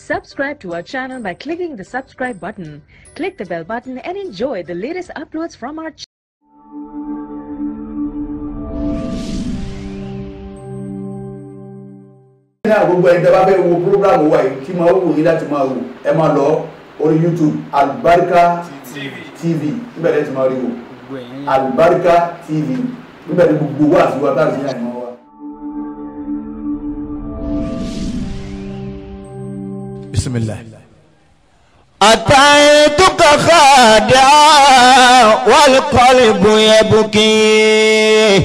Subscribe to our channel by clicking the subscribe button. Click the bell button and enjoy the latest uploads from our channel. náà gbogbo ẹni tẹ́ bá fẹ́ wo program wa yìí tí máa wù yín láti máa wò ẹ máa lọ orí youtube albarika tv níbẹ̀ lẹ́yìn tí máa rí wò albarika tv níbẹ̀ ni gbogbo wa àti wa tá a sì ní àìmọ́ wa. bisimilah. أتيتك خادعا والقلب يبكي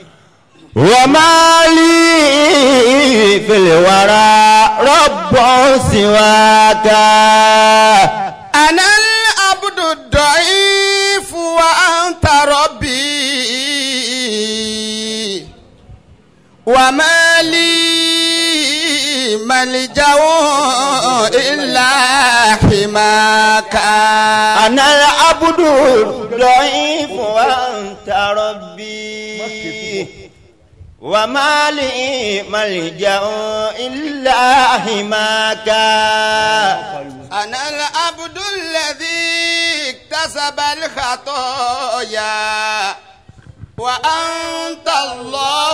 وما لي في الورى رب سواك أنا العبد الضعيف وأنت ربي وما لي ملجأ إلا حماك أنا العبد الضعيف وأنت ربي وما لي ملجأ إلا حماك أنا العبد الذي اكتسب الخطايا وأنت الله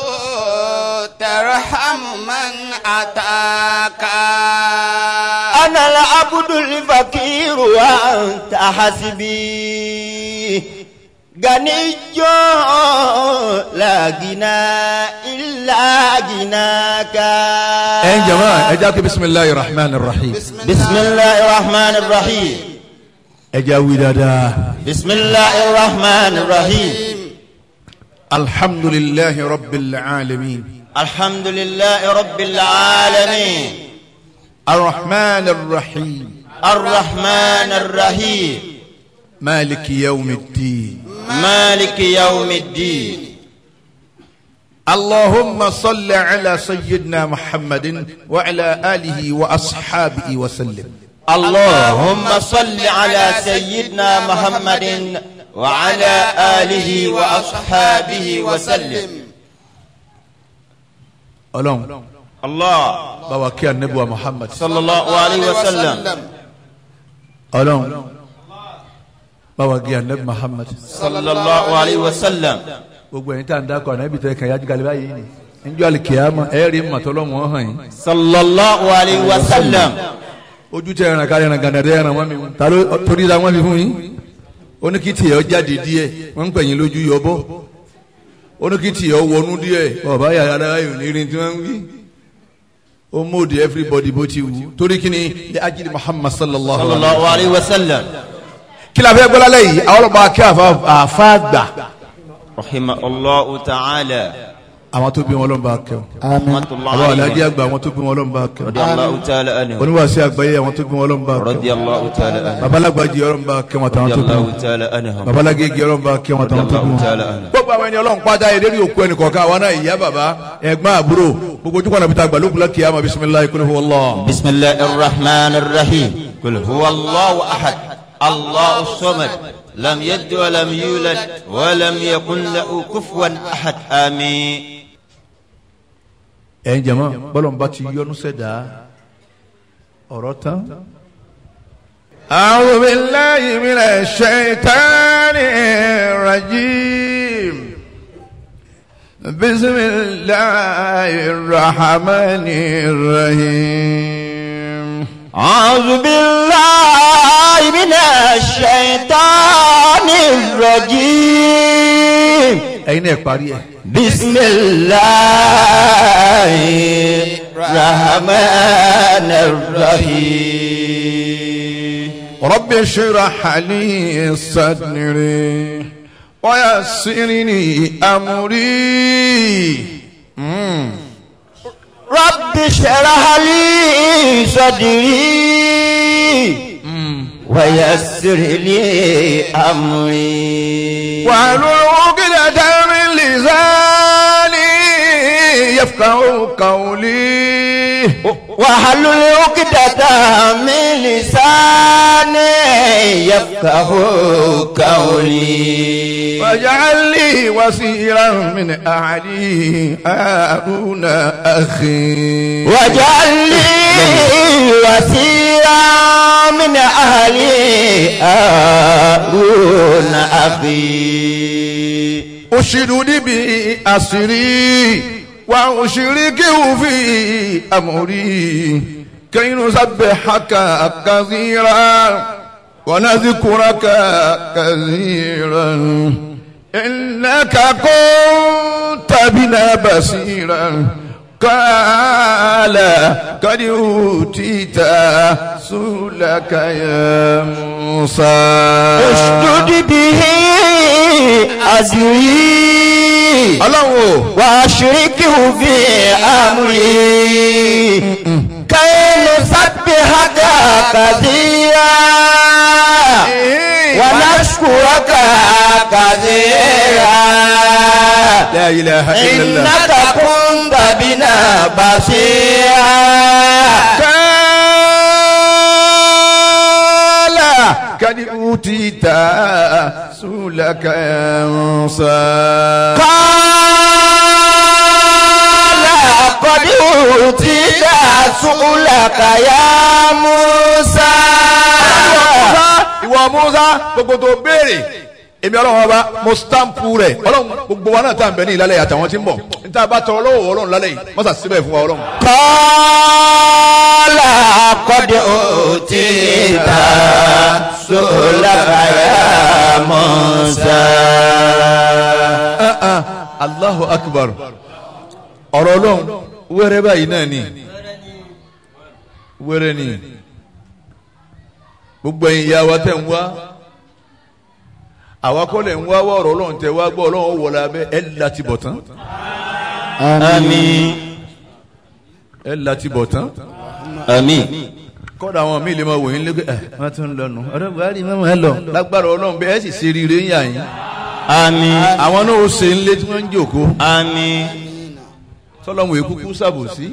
ترحم من أتاك أنا العبد الفقير وأنت حسبي غني لا غنى إلا غناك ẹ ń jama ẹ jẹ́ kí bisimilahi rahman rahim. بسم الله الرحمن الرحيم ẹ jẹ́ wí dáadáa. بسم الله الرحمن الرحيم alhamdulilahi rabbil alamin. الحمد لله رب العالمين arrahman rahim. الرحمن الرحيم maliki yawmiddin. مالك يوم الدين اللهم صل على سيدنا محمد وعلى آله وأصحابه وسلم اللهم صل على سيدنا محمد وعلى آله وأصحابه وسلم ألون الله بواكي النبوة محمد صلى الله عليه وسلم ألون بواكي النبي محمد صلى الله عليه وسلم gbogbo ẹ̀yin tá à ń dákọ̀ ànábì tẹ̀ kàn yájú galibá yìí ni níjọ́ àlìkìyàmọ̀ ẹ̀ rí màtọ́lọ́mù hàn yín صلى الله عليه وسلم ojú tẹ ẹran kárí ẹran gànàdé ẹran wọn mi ta ló torí ta wọn fi fún yín oníkìtì ẹ jáde díẹ̀ wọn ń pè yín lójú yọbọ oníkìtì ẹ wọnú díẹ̀ ọba yàrá yóò ní irin tí wọn ń wí ó mòdì everybody bó ti wù torí kí ni ní ajínigbé muhammad sallallahu صلى alaihi wa الله عليه وسلم kí la fẹ́ gbọ́lá lẹ́yìn àwọn ọlọ́pàá kí àfa gbà رحمه الله تعالى àwọn tó bí wọn lọ́nba kẹ́ رحمة الله àwọn alájí عليه àgbà àwọn tó bí wọn lọ́nba kẹ́ رضي الله تعالى عنه oníwàásí àgbáyé àwọn tó bí wọn lọ́nba kẹ́ رضي الله تعالى عنه babalagbaji ọlọ́nba kẹ́ wọn àtàwọn رضي tó bí الله wọn تعالى عنه babalagége ọlọ́nba kẹ́ wọn رضي àtàwọn tó bí الله wọn. تعالى عنه gbogbo àwọn ẹni ọlọ́run pátá yẹ lérí òkú ẹnì kọ̀ọ̀kan àwọn náà ìyá bàbá ẹ̀gbọ́n àbúrò gbogbo ojú kọ́nà bí ta gbàlókun lọ́kì yá ma bisimilayi kúlẹ̀ fún wọlọ́. بسم الله الرحمن الرحيم قل هو الله أحد الله الصمد لم يلد ولم يولد ولم يكن له كفوا أحد آمين ẹ̀ ń jẹ̀mọ́ bọ́lọ̀n bá ti yọnu sẹ́dá ọ̀rọ̀ tán. أعوذ بالله من الشيطان الرجيم بسم الله الرحمن الرحيم أعوذ بالله من الشيطان الرجيم ẹ̀yin náà parí ẹ̀. بسم الله الرحمن الرحيم رب اشرح لي صدري ويسر لي امري مم. رب اشرح لي صدري ويسر لي أمري واحلل عقدة من لساني يفقهوا قولي واحلل عقدة من لساني يفقه قولي واجعل لي وزيرا من أهلي هارون أخي واجعل لي وسيرا من أهلي هارون أخي أشدد به أسري وأشركه في أمري كي نسبحك كثيرا ونذكرك كثيرا إنك كنت بنا بصيرا قال قد أوتيت سؤلك يا موسى اشدد به أزري ọlọ́run واشركه في أمري كي نسبحك كثيرا ونشكرك كثيرا لا إله إلا الله إنك كنت بنا بصيرا قال قد أوتيت سؤلك يا موسى قال قد أوتيت سؤلك يا موسى ìwọ Musa gbogbo tó béèrè èmi ọlọ́run ọba mo stampu rẹ̀ ọlọ́run gbogbo wa náà tá à ń bẹ ní ìlàlẹ̀ àtàwọn tí ń bọ̀ níta bá tọrọ lọ́wọ́ ọlọ́run lálẹ́ yìí mọ́sà síbẹ̀ fún wa ọlọ́run. قال قد أوتيت سؤلك يا موسى Ah, ah, Allahu akbar ọ̀rọ̀ ọlọ́run wẹ́rẹ́ báyìí náà ni wẹ́rẹ́ ni gbogbo ẹ̀yin ìyá wa tẹ̀ ń wá àwa kọ́ lẹ̀ ń wá wá ọ̀rọ̀ ọlọ́run tẹ̀ wá gbọ́ ọlọ́run wọlé abẹ́ ẹ̀ láti bọ̀ tán آمين ẹ̀ láti bọ̀ tán آمين kọ́dà àwọn míì lè máa wòye lé ẹ̀ wọ́n tún lọ nù ọ̀rẹ́ buhari mẹ́wàá ẹ lọ lágbára ọlọ́run bẹ́ẹ̀ sì ṣe rire ń yà yín آمين àwọn náà ó ṣe ń lé tí wọ́n ń jòkó آمين sọlọ́run èkú kú sàbòsí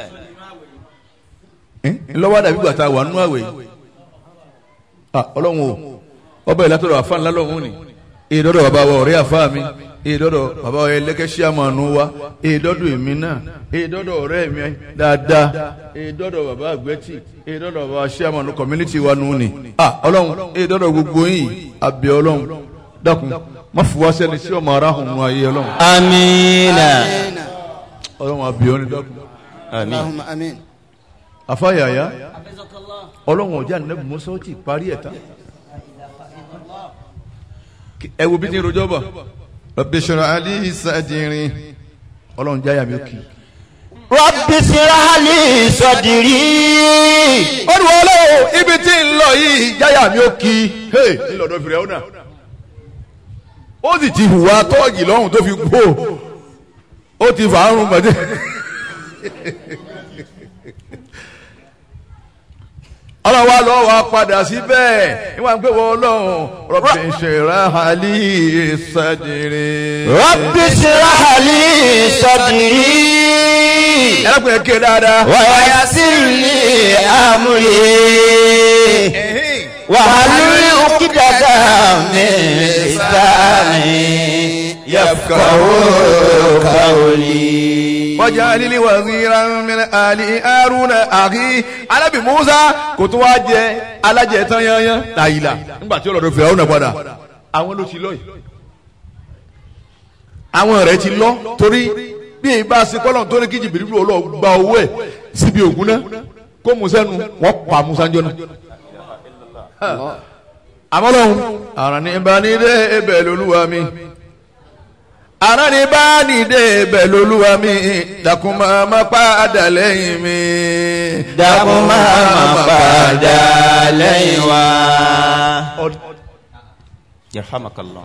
ńlọ́wọ́ dàbí gbàtà wà nínú àwẹ̀ yìí Ah, ọlọ́run o ọba ìlàtọ̀rọ̀ àfa ńlá lọ́hún ni èdọ́dọ̀ bàbá wa ọ̀rẹ́ àfa mi èdọ́dọ̀ bàbá wa ẹlẹ́kẹ́sí àmànù wa èdọ́dọ̀ èmi náà èdọ́dọ̀ ọ̀rẹ́ mi dáadáa èdọ́dọ̀ bàbá àgbẹ̀tì èdọ́dọ̀ bàbá sí àmànù community wa nù ni Ah, ọlọ́run èdọ́dọ̀ gbogbo yìí àbẹ̀ ọlọ́run dákun má fi wá sẹ́ni sí ọmọ aráhùn nù ayé ọlọ́run آمين ọlọ́run àbẹ̀ ọ́ ni dákun آمين اللهم امين afáyàyà ọlọ́run ọjà nẹ́bù mọ́sọ́ ti parí ẹ̀ tán ẹ wo bí ti ń rojọ́ bọ̀ Rabbi shrah li sadri ọlọ́run jáyà mi kì í. رب اشرح لي صدري ó ní wọ́n lọ́wọ́ ibi tí ń lọ yìí jáyà mi ó kì í hey ńlọdọ̀ fìrẹ́ ọ̀nà ó sì ti hùwà tọ́ọ̀gì lọ́hùn tó fi gbó ó ti fàárùn gbọ̀dẹ́. ọlọ́run wa lọ́wọ́ wa padà síbẹ̀ ìwọ̀n pé wọ́n ọlọ́run Rabbi shrah li sadri. رب اشرح لي صدري ẹlẹ́kùnrin ké dáadáa. ويسر لي أمري واحلل عقدة من لساني يفقه قولي wọ́jà lílí wazira min ali haruna àrí alábì musa kò tó wá jẹ alájẹ tán yányán láyìlá nígbà tí ọlọ́dọ̀ fìyàwó náà padà àwọn ló ti lọ yìí àwọn rẹ̀ ti lọ torí bí èyí bá ṣe kọ́lọ̀ tó ní kí jìbìrì lò lọ gba owó ẹ̀ síbi ògùn náà kó musa nu wọ́n pa musa jọ náà àmọ́ lọ́hùn àrùn ní ìbánidé ẹbẹ̀ lolúwa mi ara ni bá nìdé bẹ̀ lolúwa mi dákun máa má padà lẹ́yìn mi. dákun máa padà lẹ́yìn wa. yarhamakallah.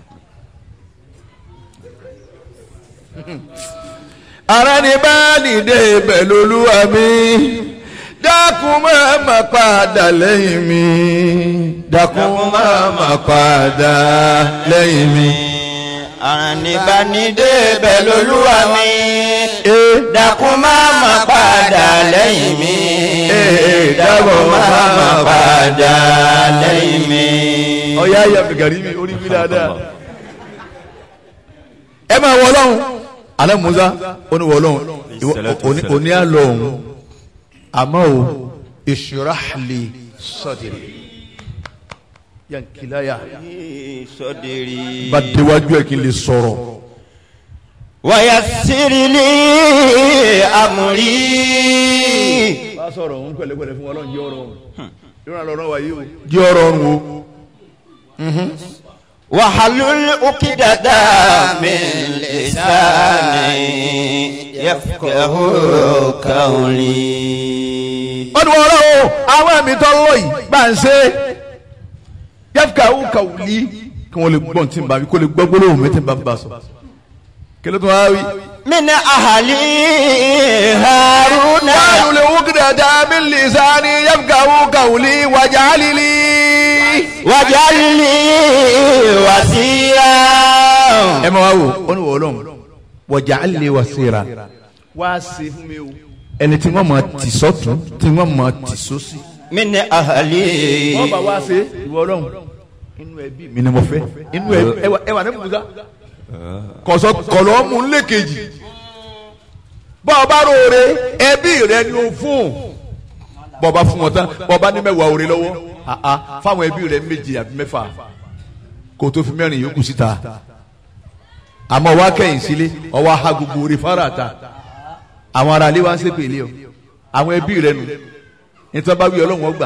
ara ni bá nìdé bẹ̀ lolúwa mi dákun máa má padà lẹ́yìn mi. dákun máa má padà lẹ́yìn mi. àrànìbánidé bẹ̀ lolúwa mi. Ee. máa padà lẹ́yìn mi. ọ̀yá ayé abdulgari mi orí mi dáadáa. ẹ máa wọ ọlọ́run alẹ́ musa ó ní wọ ọlọ́run ìwọ- òní- òní àlọ́ òun àmọ́ o ìṣúráàlì sọ́dìrì yankilaya sọdiri. bá déwájú ẹ̀ kí n lè sọ̀rọ̀ ويسر لي أمري bá sọ̀rọ̀ òun pẹ̀lẹ́pẹ̀lẹ́ fún ọlọ́run jẹ́ ọ̀rọ̀ òun yóò ràn lọ́rọ̀ wáyé o jẹ́ ọ̀rọ̀ òun o واحلل عقدة من لساني يفقه قولي wọ́n ní wọ́n rọ́ o àwọn ẹ̀mí tó lọ yìí bá ń ṣe yẹ́fùkà ó kà wù lí kí wọ́n lè gbọ́n tí n bá wí kó lè gbọ́ gbólóhùn mi tí n bá bá sọ. kí ló tún wá wí. من أهلي هارون wàá lè wú kí dàda mi lè sáni yẹ́fùkà ó kà wù lí wàjà lílí. واجعل لي وزيرا ẹ máa wá wò ó ní wọ́n lọ́hùn wàjà lè wà síra wá sí fún mi o. ẹni tí wọ́n máa tì sọ́tún tí wọ́n máa tì sósì. من أهلي wọ́n bá wá ṣe ìwọ ọlọ́run inú ẹbí mi ni mo fẹ́ inú ẹbí ẹwà ẹwà ní musa kọ̀sọ́ kọ̀lọ́ mú un lékejì bọ́ ọ bá róore ẹbí rẹ ni o fún bọ́ ọ bá fún wọn tán bọ́ ọ bá ní mẹ́wàá oore lọ́wọ́ àá fáwọn ẹbí rẹ méje àbí mẹ́fà kó o tó fi mẹ́rin yòókù síta àmọ́ wá kẹ́yìn sílé ọwọ́ aha gbogbo oore fara ta àwọn ará ilé wa ń ṣépè ilé o àwọn ẹbí rẹ nù nítorí bá wí ọlọ́run ọgbà.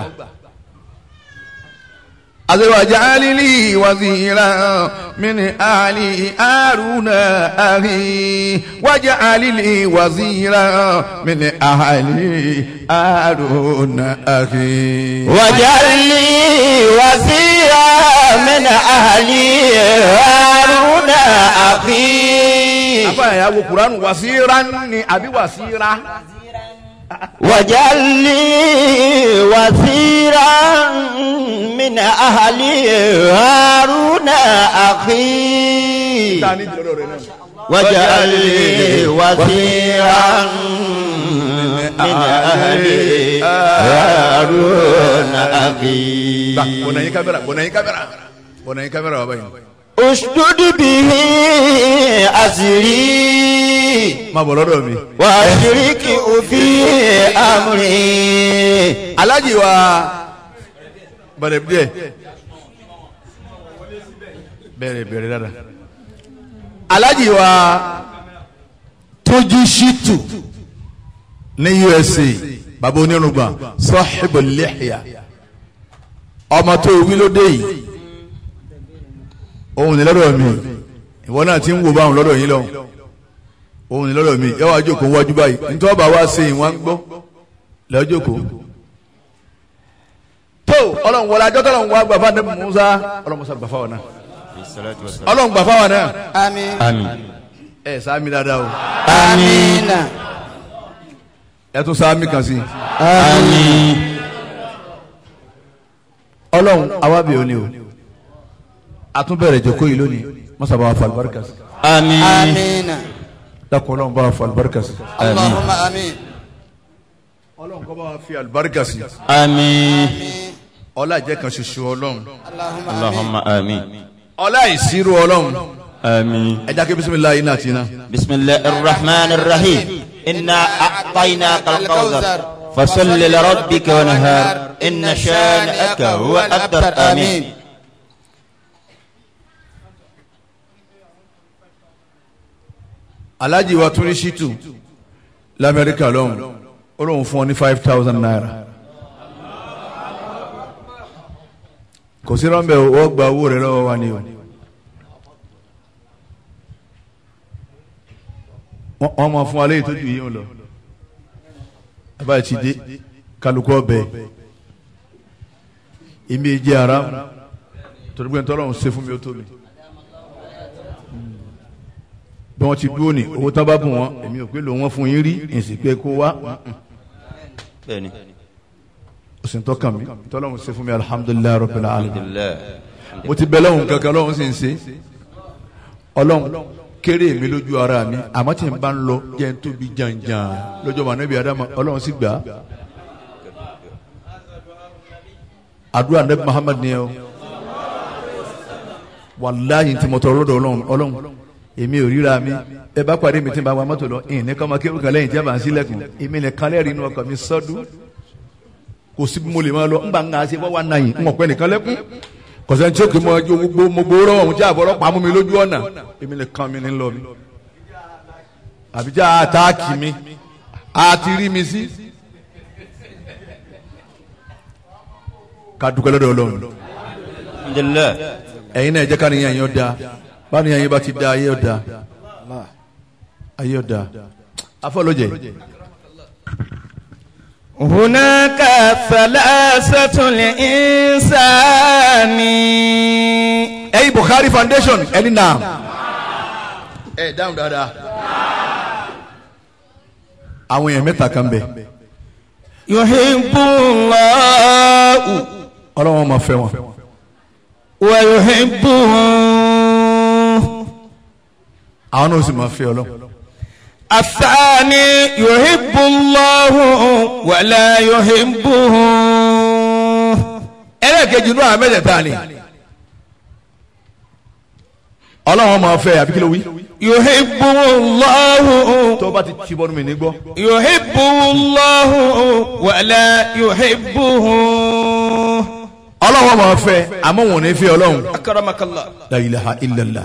أزواج لي وزيرا من آل هارون أخي واجعل لي وزيرا من أهل هارون أخي واجعل لي وزيرا من أهلي هارون أخي أبا يا أبو قرآن وزيرا أبي وزيرا واجعل لي وزيرا من أهلي هارون أخي واجعل لي وزيرا من أهلي هارون أخي bọ̀nà yín kámẹ́rà bọ̀nà yín kámẹ́rà bọ̀nà yín kámẹ́rà bàbá yìí. اشدد به أزري má bọ̀ lọ́dọ̀ mi. وأشرك في أمري alájì wa bẹ̀rẹ̀ díẹ̀ bẹ̀rẹ̀ bẹ̀rẹ̀ dada alájì wa tójú ṣítù ní USA bàbá onírúgba sọ́ọ̀hìbò lẹ́hìá ọmọ tó wí lóde yìí òun ní lọ́dọ̀ mi ìwọ náà ti ń wò báwọn lọ́dọ̀ yín lọ́hùn òun ní lọ́dọ̀ mi yẹ́wàá jókòó wájú báyìí nítorí ọba wa ṣe ìwọ̀n gbọ́ lọ́jọ́kòó tó ọlọ́run wọlé ajọ́ tọ́lọ́run wá gbàfà ní musa ọlọ́run musa gbàfà wọn náà ọlọ́run gbàfà wọn náà Àmín. آمين ẹ sáàmì dáadáa o Àmín. ẹ tún sáàmì kan sí i آمين ọlọ́run awábì òní o àtúbẹ̀rẹ̀ jòkó yìí lónìí mọ́sá bá wa fa alibarika sí آمين Àmín. dákun ọlọ́run bá wa fa alibarika sí Allahumma àmín. ọlọ́run kọ́ bá wa fi alibarika sí آمين ọlá ìjẹ́ kan ṣoṣo ọlọ́run Allahumma àmín. اللهم آمين ọlá ìṣirò ọlọ́run آمين ẹ jákè bisimilayi iná àti iná بسم الله الرحمن الرحيم إنا أعطيناك الكوثر فصل لربك ونهار إن شانئك هو الأبتر آمين alájì wa tún ní ṣítù lamẹ́ríkà lọ́hùn ó lóun fún ọ ní five thousand naira kò sí rọ́ńbẹ́ o wọ́n gba owó rẹ lọ́wọ́ wa ni o wọ́n wọ́n máa fún wa léyìí tó ju yìí ń lọ abáyé ti dé kálukú ọbẹ̀ èmi jẹ́ ara torí pé ntọ́lọ́run ṣe fún mi ó tó mi bí wọ́n ti dúró ní owó tán bá bùn wọn èmi ò pé lò wọ́n fún yín rí èsì pé kó wá بني òsì tó kàn mí tọ́lọ́run ṣe fún mi alhamdulilayi rabbil alamin الله mo ti bẹ lọ́hùn kankan lọ́hùn sì ń ṣe ọlọ́hun kéré mi lójú ara mi àmọ́ tí n bá ń lọ jẹ́ n tóbi jàǹjàǹ lọ́jọ́ mọ̀ níbi adama ọlọ́hun sì gbà á àdúrà nabi muhammad ni ẹ o wàláyé tí mo tọrọ lọ́dọ̀ ọlọ́run ọlọ́run èmi ò ríra mi ẹ bá pàdé mi tí n bá wa mọ́tò lọ ìyìn ní kọ́mọ kí nǹkan lẹ́yìn tí a bá ń sílẹ̀kùn èmi ní kan lẹ́rìí inú ọkọ̀ mi sọ́dún kò sí bí mo lè máa lọ ńgbà ńgbà ṣe wọ́n wá náyìn ń ọ̀pẹ nìkan lẹ́kún kọ̀sẹ̀ tí ó kì í mọ ẹjọ́ gbogbo mo gbowó lọ́wọ́ òun tí àbọ̀rọ̀ pa mú mi lójú ọ̀nà èmi ní kan mi ní lọ mi àbíjá àtàkì mi àti rí mi sí ká dúpẹ́ lọ́dọ̀ ọlọ́run alhamdulillah ẹ̀yin náà ẹ jẹ́ ká níyàn yín ọ̀dà bá níyàn yín bá ti da ayé ọ̀dà ayé ọ̀dà afọlọ́jẹ̀ هناك ثلاثة الإنسان ẹ̀yin Bukhari foundation ẹni náà ẹ dáhùn dáadáa àwọn èèyàn mẹ́ta kan bẹ̀ يحب الله ọlọ́wọ́n máa fẹ́ wọn ويحبه àwọn náà sì máa fẹ́ ọlọ́run الثاني يحب الله ولا يحبه ẹlẹ́ẹ̀kejì inú àwọn mẹ́tẹ̀ẹ̀ta ni ọlọ́wọ́n máa fẹ́ àbí kí ló wí يحبه الله tó bá ti ti bọ́nu mi ní gbọ́ يحبه الله ولا يحبه ọlọ́wọ́n máa fẹ́ àmọ́ wọn ò ní fẹ́ ọlọ́run أكرمك الله la ilaha illallah.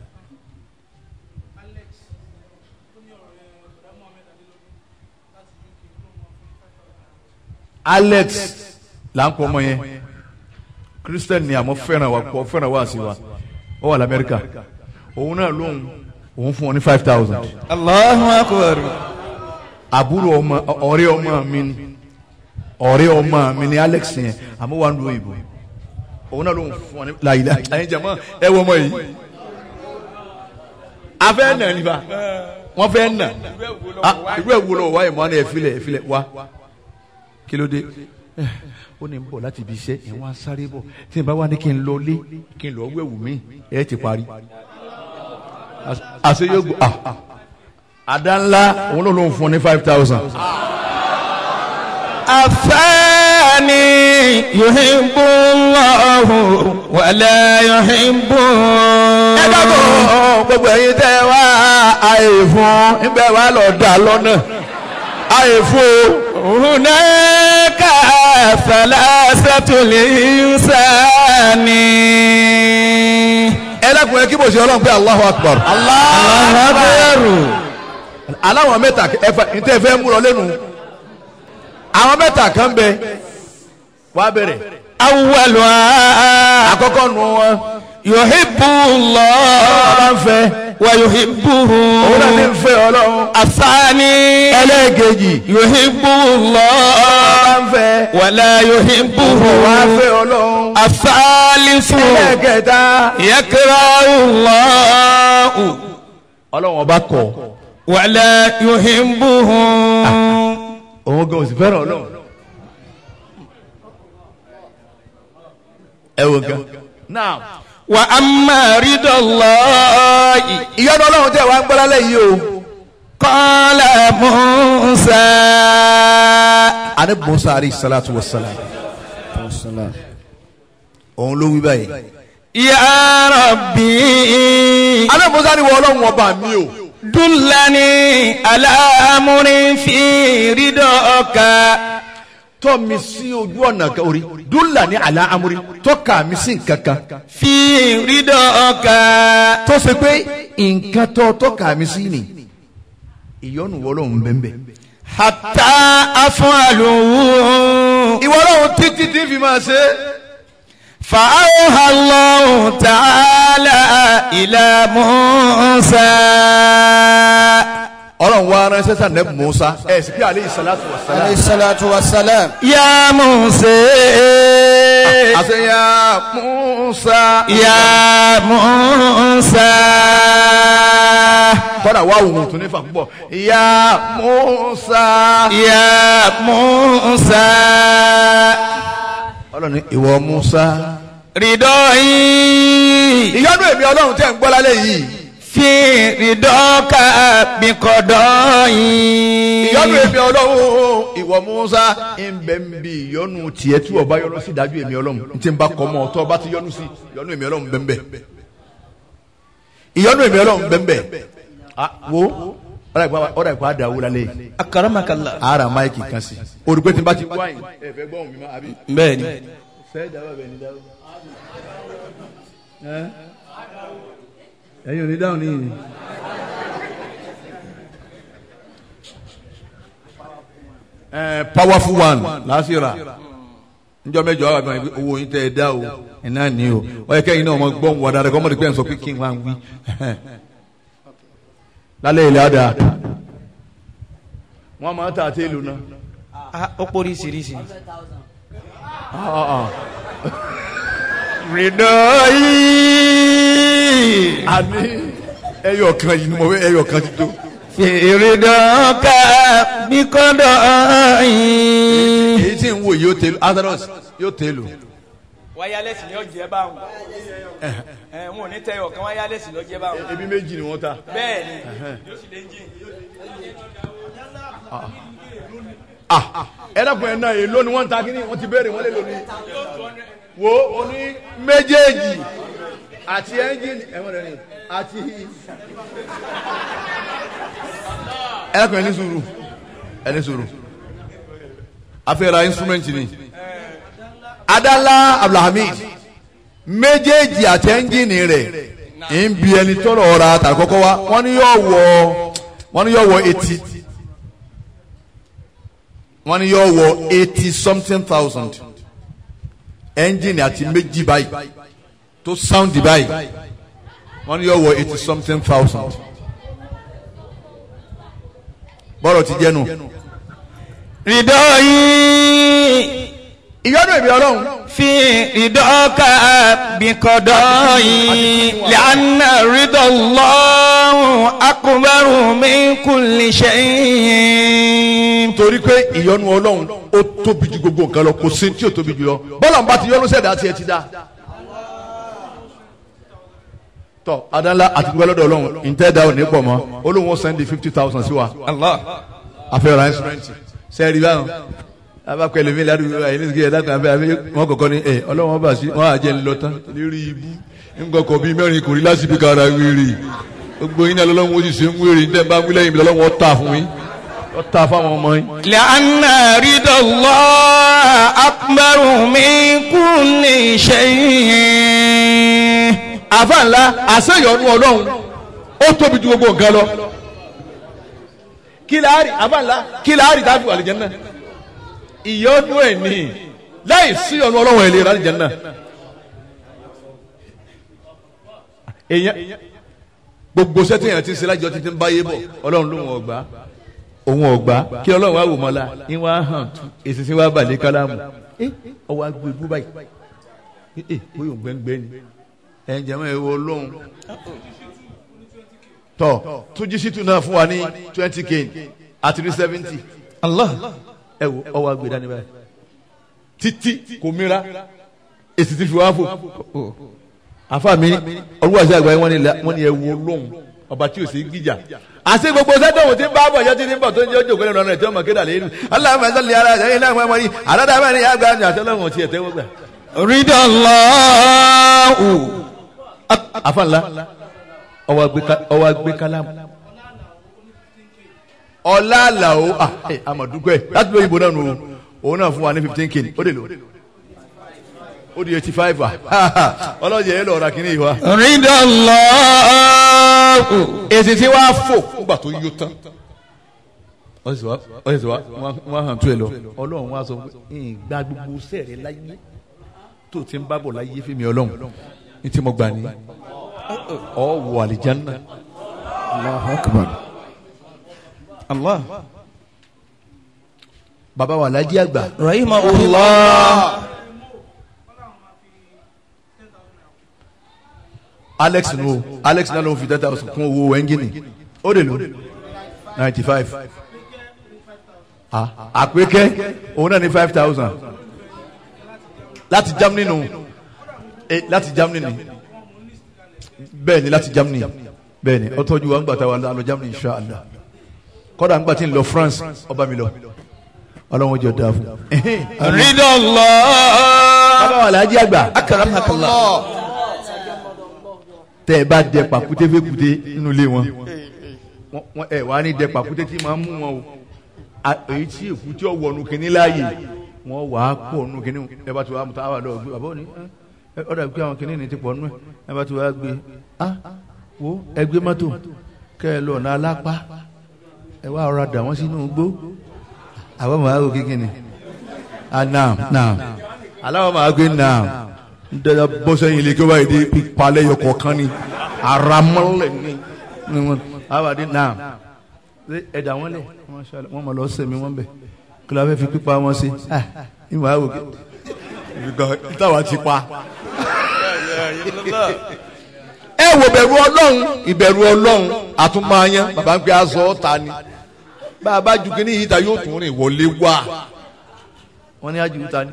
Alex là ń pọ ọmọ yẹn Christian ni àmọ́ fẹ́ràn wa kọ fẹ́ràn wa sí wa ó wà lamẹ́ríkà òun náà lóhùn òun fún ọ ní five thousand الله أكبر àbúrò ọmọ ọ̀rẹ́ ọmọ mi ni ọ̀rẹ́ ọmọ mi ni Alex yẹn àmọ́ wà ń lo ìbò òun náà lóhùn fún ọ ní láyìí láyìí jẹ mọ́ ẹ wọ ọmọ yìí afẹ́ nà nípa wọ́n fẹ́ nà Ah, irú ẹ̀ wo lọ wá ìmọ̀ ẹ̀ filẹ̀ ẹ̀ filẹ̀ wá kí ló dé Eh, ó ní n bọ̀ láti ibi iṣẹ́ ẹ̀ wọ́n á sáré bọ̀ tí n bá wá ní kí n lọ lé kí n lọ wẹ̀wù mí ẹ̀ ti parí Àṣ- àṣẹ yóò gbọ́ ah ah. àdá ńlá òun ló ló ń fún ọ ní five thousand. الثاني يحب الله ولا يحبه ẹ dábọ̀ gbogbo ẹ̀yin tẹ́ ẹ wá àyè fún níbẹ̀ wá lọ dà lọ́nà àyè fún o. هناك ثلاثة الإنسان ẹ dákun ẹ kí bò sí ọlọ́run pé Allahu Akbar. الله أكبر aláwọn mẹ́ta ẹfẹ ntẹ fẹ́ mú lọ lẹ́nu àwọn mẹ́ta kan bẹ wàá bẹ̀rẹ̀ أولها àkọ́kọ́ nu wọn يحب ọba الله ń fẹ́ ويحبه òun náà ní ń fẹ́ ọlọ́run الثاني ẹlẹ́ẹ̀kejì يحب ọba الله ń fẹ́ ولا يحبه wàá fẹ́ ọlọ́run الثالث ẹlẹ́ẹ̀kẹta يكره الله ọlọ́run ọba kọ̀ ولا يحبه òun gan òsì fẹ́ràn ọlọ́run ẹ wò gan náà وأما رضا الله ìyọ́nú ọlọ́run tẹ̀ wá ń gbọ́lá lẹ́yìn o. قال موسى ani musa alayhi salatu wa salam òun ló wí báyìí. يا ربي ani musa ni wọ́n ọlọ́run ọba mi o. دلني على أمر في رضاك tọ́ mi sí ojú ọ̀nà kan orí dúlà ní àlá amúrí tọ́ka mi sí nǹkan kan في رضاك tó ṣe pé nǹkan tó tọ́ka mi sí ni ìyọ́nù wọlọ́run bẹ́ẹ̀ حتى أفعله ìwọ ọlọ́run títí tí fi máa ṣe. فأوحى الله تعالى إلى موسى ọlọ́run wa ránṣẹ́ sàn nẹ́bù musa ẹ̀ sì pé aleyhi salatu wa salam. alayhi salatu wa salam. يا موسى àṣẹ ya musa. يا موسى kọ́dà wà wùwù tún nífà púpọ̀. ya musa. يا موسى ọlọ́run ní ìwọ musa. رضاي ìyọ́nú èmi ọlọ́run tẹ̀ ń gbọ́ lálẹ́ yìí. fi ridọ́ka bíkọ́dọ̀ yìí. ìyọnu èmi ọlọ́run ìwọ musa ń bẹ ń bi ìyọnu tiẹ̀ tí ọba yọnu sí dájú èmi ọlọ́run n tí n bá kọ́ mọ́ ọtọ́ ọba ti yọnu sí ìyọnu èmi ọlọ́run bẹ́ẹ̀ bẹ́ẹ̀ ìyọnu èmi ọlọ́run bẹ́ẹ̀ bẹ́ẹ̀ ah wo ọ̀rọ̀ ìpá ọ̀rọ̀ ìpá àdàwó lálẹ́ yìí akaramakala. ara máìkì kan sí olùgbé tí n bá ti wáyìn ẹ fẹ́ gbọ́ mi má àbí. bẹ́ẹ̀ni. sẹ́ẹ̀ dáwọ́ bẹ́ẹ̀ ni dáwọ́. ẹ̀yin ò ní dáhùn níyìn. ẹ powerful one lásìrà njọ mẹ́jọ àwọn àgbọn owó yín tẹ ẹ dá o ẹ náà ní o ọ yẹ kẹ́yìn náà ọmọ gbọ́n wà dáadáa kọ́mọdé pé ẹ̀ ń sọ pé kí n wá ń wí lálẹ́ ilẹ̀ àdá wọ́n máa ń tà àti èlò náà. Ah, ó pórí sírísì. rìndọ̀ yìí. a ní ẹyọ kan yìí ni mo fẹ́ ẹyọ kan ti tó. fi ridọ́ka bíkọ́dọ̀ yìí. èyí tí ń wò yóò tẹlu atharos yóò tẹlu. wáyálẹ̀sì ni ó jẹ́ báwọn ẹ̀ wọn ò ní tẹ ọ̀kan wáyálẹ̀sì ló jẹ́ báwọn ebi méjì ni wọ́n ta. bẹ́ẹ̀ ni yóò sì lè jìn ẹ dàpọ̀ ẹ̀ náà èlò ni wọ́n ń ta kí ni wọ́n ti béèrè wọ́n lè lò ní. wo o ní méjèèjì àti ẹ́ńjìnì ẹ̀wọ̀n rẹ̀ ni àti. ẹ dàpọ̀ ẹ̀ ní sùúrù ẹ̀ ní sùúrù afẹ́ra instrument ni. adala abdulhamid méjèèjì àti ẹ́ńjìnì rẹ̀ ń bi ẹni tọrọ ọ̀ra tàkọ́kọ́ wa wọ́n ní yóò wọ wọ́n ní yóò wọ etí wọ́n ní yóò wọ eighty something thousand engine àti méjì báyìí tó sound báyìí wọ́n ní yóò wọ eighty something thousand bọ́rọ̀ ti jẹ́nu. ridọ́ yìí. ìyọ́nú èmi ọlọ́run fi ridọ́ka bíkọ́dọ̀ yìí. lẹ́nà ridọ́ lọ́hùn akùnbẹ́rù min kulli shay'in. torí pé ìyọ́nú ọlọ́run ó tóbi ju gbogbo nǹkan lọ kò sí tí ò tóbi jù lọ bọ́lá ń bá ti yọ́nú sẹ́dá tiẹ̀ ti dá. tọ́ adánlá àti gbogbo ẹlọ́dọ̀ ọlọ́run ìtẹ́ẹ̀dá ò ní pọ̀ mọ́ olóhùn ó sẹ́ndì fifty thousand sí wa. Allah. afẹ́ra instrument sẹ́ẹ̀rì báwọn abakọ̀ ẹlòmí ládùúgbò ayé ní sìkìyà dákan abẹ́ abẹ́ wọn kọ̀kọ́ ni ẹ ọlọ́wọ́n bá sí wọn àjẹ́ ńlọ tán lérí ibú ńgọkọ̀ bíi mẹ́rin kò rí lásìbí kára wíìrì gbogbo yín náà lọ́lọ́wọ́n ó sì ṣe ń wíìrì níta bá wílẹ̀ yìí lọ́lọ́wọ́n ó tà fún yín ó tà fáwọn ọmọ yín. لأن رضا الله أكبر من كل شيء àfa ńlá àṣeyọ̀nù ọlọ́run ó tóbi ju gbogbo nǹkan lọ kí láàrì àfa ńlá kí láàrì tábìlì àlìjẹ́nnà ìyọ́nú ẹ̀ ní láì sí ọ̀nù ọlọ́run ẹ̀ lè rà àlìjẹ́nnà èèyàn gbogbo sẹ́tì yẹn ti ń ṣe lájọ títí ń báyé bọ̀ ọlọ́run ló wọn ọgbà òun ọgbà kí ọlọ́run wá wò mọ́lá ní wàá hàn tú èsì sí wàá balẹ̀ kálámù ẹ ọwọ́ agbó ibú báyìí ẹ bóyá òun gbẹ́ngbẹ́ ni ẹ jẹ́mọ́ ẹ wo ọlọ́run tọ́ túnjí sí tún náà fún wa ní twenty k àti ní seventy Allah ẹ wo ọwọ́ agbè dání báyìí títí kò mìíràn èsì ti fi wá fò àfa mi olúwàsí àgbáyé wọn ni la- wọn ni ẹ wo lóhùn ọba tí o sì gbìjà àti gbogbo sẹ́dọ̀wò tí ń bá bọ̀ yẹn tí ń bọ̀ tó ń jẹ́ ojú òkèlè lọ́nà tí wọ́n mọ̀ kéde àlẹ́ yìí aláàmọ̀ ẹ̀sán lè ara ẹ̀yìn náà wọ́n mọ̀ yìí àdáda mẹ́rin yà gbà ní àtẹ́lẹ́wọ̀n tí ẹ̀ tẹ́wọ́ gbà. رضا الله àfa ńlá ọwọ́ agbé ká- ọwọ́ agbé kálámù. ọlá àlàó àmọ̀dúgbẹ́ láti lóyún ìbò náà nù o òun náà fún wa ní fifteen k ó dè lò ó di eighty five wa ọlọ́jẹ̀ yẹn lọ́ọ́ ra kínní yìí wa. رضا الله èsì tí wàá fò nígbà tó yó tán wọ́n sì wá wọ́n sì wá wọ́n hàn tó ẹ lọ ọlọ́run wá sọ pé ìgbà gbogbo sẹ́ẹ̀rẹ̀ láyé tó ti ń bábọ̀ láyé fẹ́mi ọlọ́run ní tí mo gbà ní ọ wọ àlìjánná Allah bàbá wa lájí àgbà رحمه الله alex nu o alex náà ló ń fi ten thousand kún owó ẹ́ńgìnì ó lè lò ninety five àpékẹ́ òun náà ní five thousand láti germany nù eh, láti germany ni bẹ́ẹ̀ ni láti germany bẹ́ẹ̀ni ó tọ́jú wa ńgbà tá a wà lọ Germany insha Allah kọ́dà ńgbà tí ń lọ France ọba mi lọ ọlọ́run jọ dáa fún. رضا الله bàbá wa làájí àgbà أكرمك الله tẹ́ ẹ bá dẹ pàkúté fẹ́kúté nínú ilé wọn Wọ́n- wọ́n- ẹ wàá ní dẹ pàkúté tí máa ń mú wọn o A- èyí tí èkú tí ó wọnú kínní láàyè wọ́n wàá pọ̀ nù kínní ẹ bá ti wàá mú táwa lọ gbé bàbá òní ẹ ọ dàbí pé àwọn kínní ní ti pọ̀ nù ẹ ẹ bá ti wàá gbé a wo ẹ gbé mọ́tò kẹ ẹ lọ ọ̀nà alápá ẹ wá ọ̀rọ̀ dà wọ́n sínú igbó àwọn ọmọ àgọ́ kékeré ah naam naam aláwọ̀ máa gbé naam dada bọ́sẹ̀ yìí lè kí wọ́n bá yìí di pípalẹ̀ yọ kọ̀ọ̀kan ni aramọ́lẹ̀ ni ni wọn àwàdí naam ṣé ẹ̀dá wọn lẹ̀ Masha Allah, wọ́n máa lọ sẹ̀mí wọn bẹ̀ kí ló fẹ́ fi pípa wọn sí ah ìmọ̀ àwọ̀ kí ìtawà ti pa. ẹ wo bẹ̀rù ọlọ́run ìbẹ̀rù ọlọ́run àtúmọ̀ọ́yán bàbá ń pè aṣọ ọ̀tá ni bá a bá ju kí ní yìí ta yóò tún rìn wọlé wá wọ́n ní àjù ta ni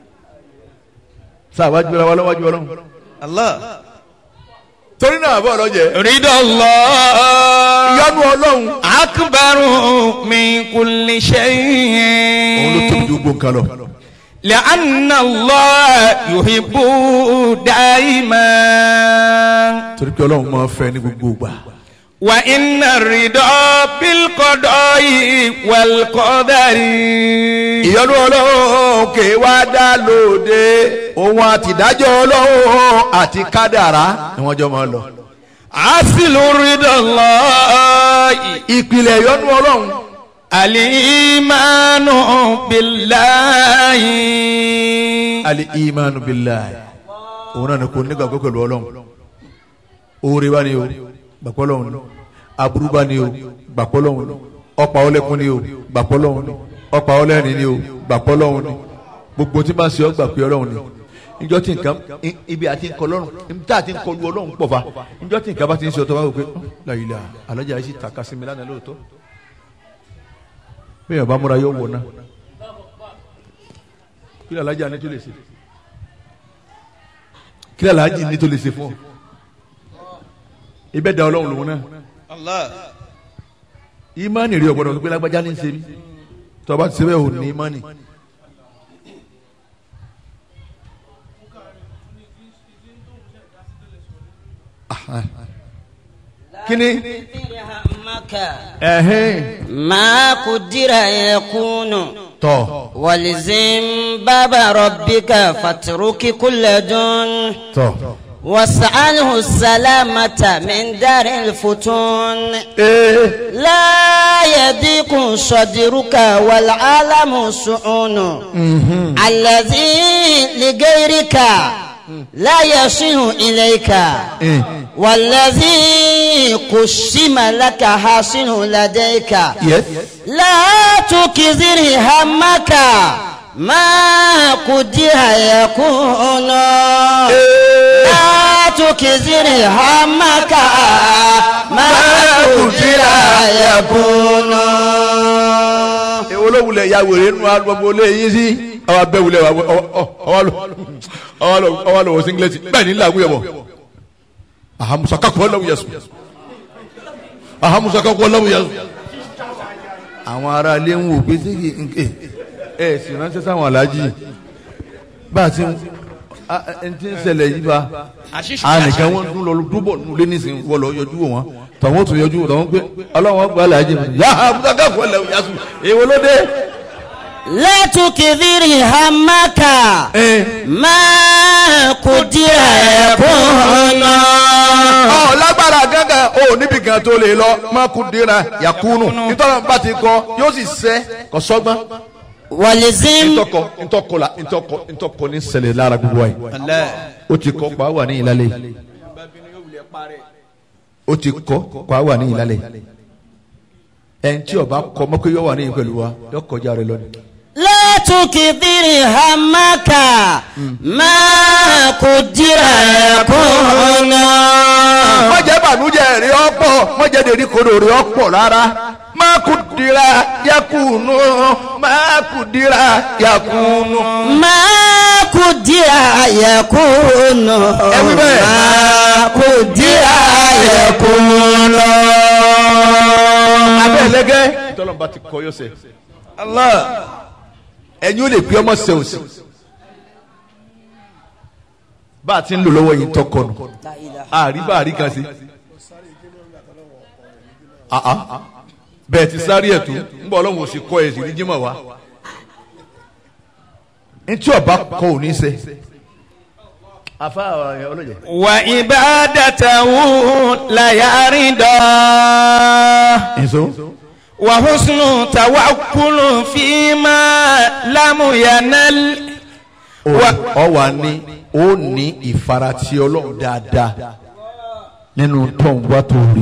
sáà wájú ara wa lọ́wọ́jú ọlọ́run. الله torí náà bọ́ ọlọ́jẹ́. رضا الله ìyanu ọlọ́run. أكبر من كل òun ló tóbi شيء ju gbogbo nǹkan lọ. لأن الله يحب دائما torí pé ọlọ́run máa fẹ́ ní gbogbo ìgbà. وإن الرضا بالقضاء والقدر ìyanu ọlọ́run kì í wá dá lóde òun àtìdájọ́ ọlọ́run àti kádàrá ni wọ́n jọ máa lọ. أصل رضا الله ìpìlẹ̀ ìyanu ọlọ́run الإيمان بالله ali imanu billahi òun náà ni kò nígbàgbọ́ pẹ̀lú ọlọ́run oore bá ní o gbàgbọ́ lọ́hùn ni aburú bá ní o gbàgbọ́ lọ́hùn ni ọ̀pá ọlẹ́kùn ní o gbàgbọ́ lọ́hùn ni ọ̀pá ọlẹ́rìn ní o gbàgbọ́ lọ́hùn ni gbogbo tí máa ń ṣe ọ́ gbà pé ọlọ́run ni níjọ́ tí nǹkan i- ibi àti ń kọ lọ́rùn ibi tá àti ń kọlu ọlọ́run pọ̀ fa níjọ́ tí nǹkan bá ti ń ṣe ọtọ́ wá wò pé láyìlá alájà yìí sì tàka sí mi lánàá lóòótọ́ bẹ́ẹ̀ bá múra yóò wọ̀ náà kí ni alájà ní tó lè ṣe kí ni alájà ní tó lè ṣe fún ọ ibẹ̀ da ọlọ́run lòun náà الله ìmánì rí ọ̀gbọ́dọ̀ pé lágbájá ní í ṣe mí tó o bá ti ṣe bẹ́ẹ̀ ò ní ìmánì. kíni ẹ̀hìn ما قدر يكون tọ̀ ولزم باب ربك فاترك كل دون tọ̀ واسأله السلامة من دار الفتون ee لا يضيق صدرك والعالم سعون الذي لغيرك لا يصل إليك ee والذي قسم لك حاصل لديك yes لا تكثر همك ما قدر يكون لا تكثر همك ما قدر يكون èwo ló wulẹ̀ ya wèrè nù agbègbè olè yín sí ọwọ́ abẹ́ wulẹ̀ wa ọwọ́ lọ ọwọ́ lọ ọwọ́ lọ wọ singlet bẹ́ẹ̀ ni làágùn yẹ bọ̀ ahamusakaku ọlọ́wù yẹ sùn ahamusakaku ọlọ́wù yẹ sùn. àwọn ará ilé ń wò pé sí kì í ẹ ẹ sì ránṣẹ́ sáwọn aláàjì bá a ti ń a- ẹ ti ń ṣẹlẹ̀ yìí bá a nìkan wọn dún lọ dúbọ̀ nulẹ̀ nísìnyí wọ́n lọ yọjú wọn tọ̀wọ́n tún yọjú tọ̀wọ́n pé ọlọ́wọ́n gba aláàjì mi yá ahamusakaku ọlọ́wù yẹ sùn èwo ló dé. لا تكثر همك ẹ ما قدر يكون ọ lágbára gángan o níbi kan tó lè lọ má kú dira yakunu nítorí bá ti kọ yóò sì sẹ kọ sọgbọn. ولزم ntọkọ ntọkọ la ntọkọ ntọkọ ní ṣẹlẹ̀ lára gbogbo wa yìí الله o ti kọ pa wà ní ìlàlẹ̀ o ti kọ pa wà ní ìlàlẹ̀ ẹn tí ọba kọ mọ́kẹ́ yọ wà ní ìpẹ̀lú wa yọ kọjá rẹ lọ́ni. لا تكثر همك ما قدر يكون mọ̀jẹ̀ bànújẹ́ rí ọ̀pọ̀ mọ̀jẹ̀ dèrí kodò rí ọ̀pọ̀ rárá má kú dira yakunu má kú dira yakunu. ما قدر يكون Every day. ما قدر يكون abẹ́ ẹlẹ́gẹ́ tọ́lọ́mùbá ti kọ́ yọ sẹ́ Allah ẹ̀yin ó lè pé ọmọ sẹ́ òsì bá a ti ń lò lọ́wọ́ yìí tọkọ nù àrí bá àrí kan sí Ah, ah. bẹ́ẹ̀ ti sáré ẹ̀ tó ń bọ̀ ọlọ́run ò sì kọ́ ẹ̀ sì ní jímọ̀ wá ntí ọba kọ ò ní sẹ́ afa ọlọ́jẹ̀. وعبادته لا يرضى nso. وحسن توكل فيما لم ينل ọ wà ní ó ní ìfaratì ọlọ́run dáadáa nínú tó ń wá tó rí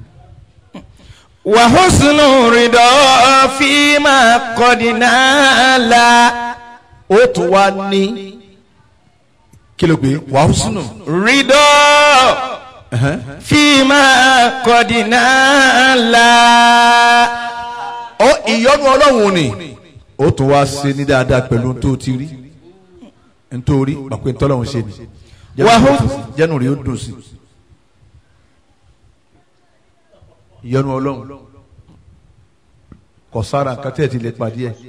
وحسن رضا فيما قد نال ó tún wá ní kí ló pé wàá sùnù رضا فيما قد نال ó ìyọ́nú ọlọ́run ni ó tún wá ṣe ní dáadáa pẹ̀lú tó ti rí nítorí pàpẹ́ ntọ́lọ́run ṣe ni Wàhú- jẹ́nu rí ó dùn sí ìyọ́nú ọlọ́run kò sára nǹkan tẹ́ ẹ̀ ti lè pàdé ẹ̀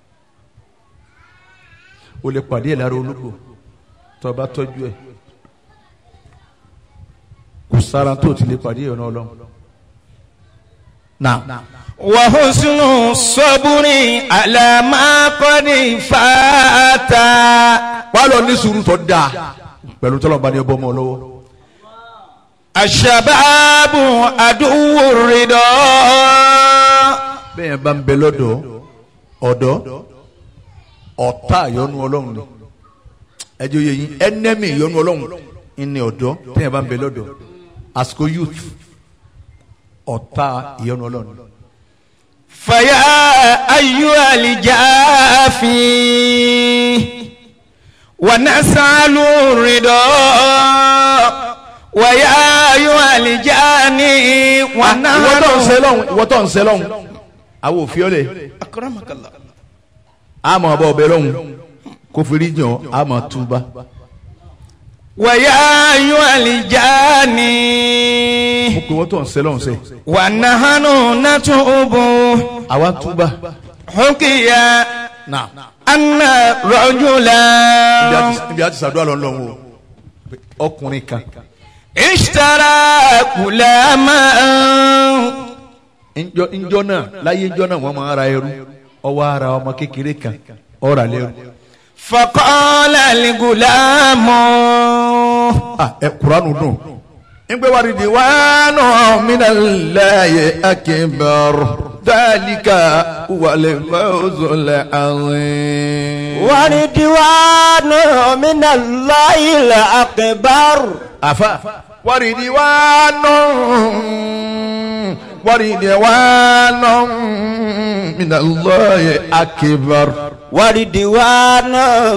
o lè pàdé ẹ̀ lára ológbò tó o bá tọ́jú ẹ̀ kò sára tó o ti lè pàdé ìyọ́nú ọlọ́run náà. وحسن الصبر على ما قد فات wàá lọ ní sùúrù tó dáa pẹ̀lú tọ́lọ́mùbá ní ọbọ̀ ọmọ lọ́wọ́. الشباب عدو الرضا bẹ́ẹ̀ yẹn bá ń bẹ lọ́dọ̀ ọ̀dọ́ ọ̀tá ìyọnu ọlọ́run ni ẹjọ́ yẹ yín ẹnẹ́mì ìyọnu ọlọ́run ni ọ̀dọ́ bẹ́ẹ̀ yẹn bá ń bẹ lọ́dọ̀ àsìkò youth ọ̀tá ìyọnu ọlọ́run ni. فيا أيها الجافي ونسأل الرضا ويا أيها الجاني ìwọ tó ń ونحن ṣe lọ́hùn ìwọ tó ń ṣe lọ́hùn àwọn òfin ọ̀lẹ̀ أكرمك الله àmọ́ ọba ọbẹ̀ lọ́hùn kó fi rí jàn àmọ́ túbá. ويا أيها الجاني mo pe wọ́n tó ń ṣe lọ́hùn sẹ́ ونحن نتوب àwa túbá. حكي náà أن رجلا ibi àti sàdúrà lọ́nlọ́hùn o ọkùnrin kan اشترى غلاما njọ njọ náà láyé njọ náà wọn máa ra ẹrú ọwọ ara ọmọ kékeré kan ọrà lẹrú فقال الغلام ah ẹ kuranu dùn. ngbe wari di waanu minalaye akibar dalika wale fawzole azim. ورضوان من الله الأكبر afa wari di waanu wari di waanu minalaye akibar. ورضوان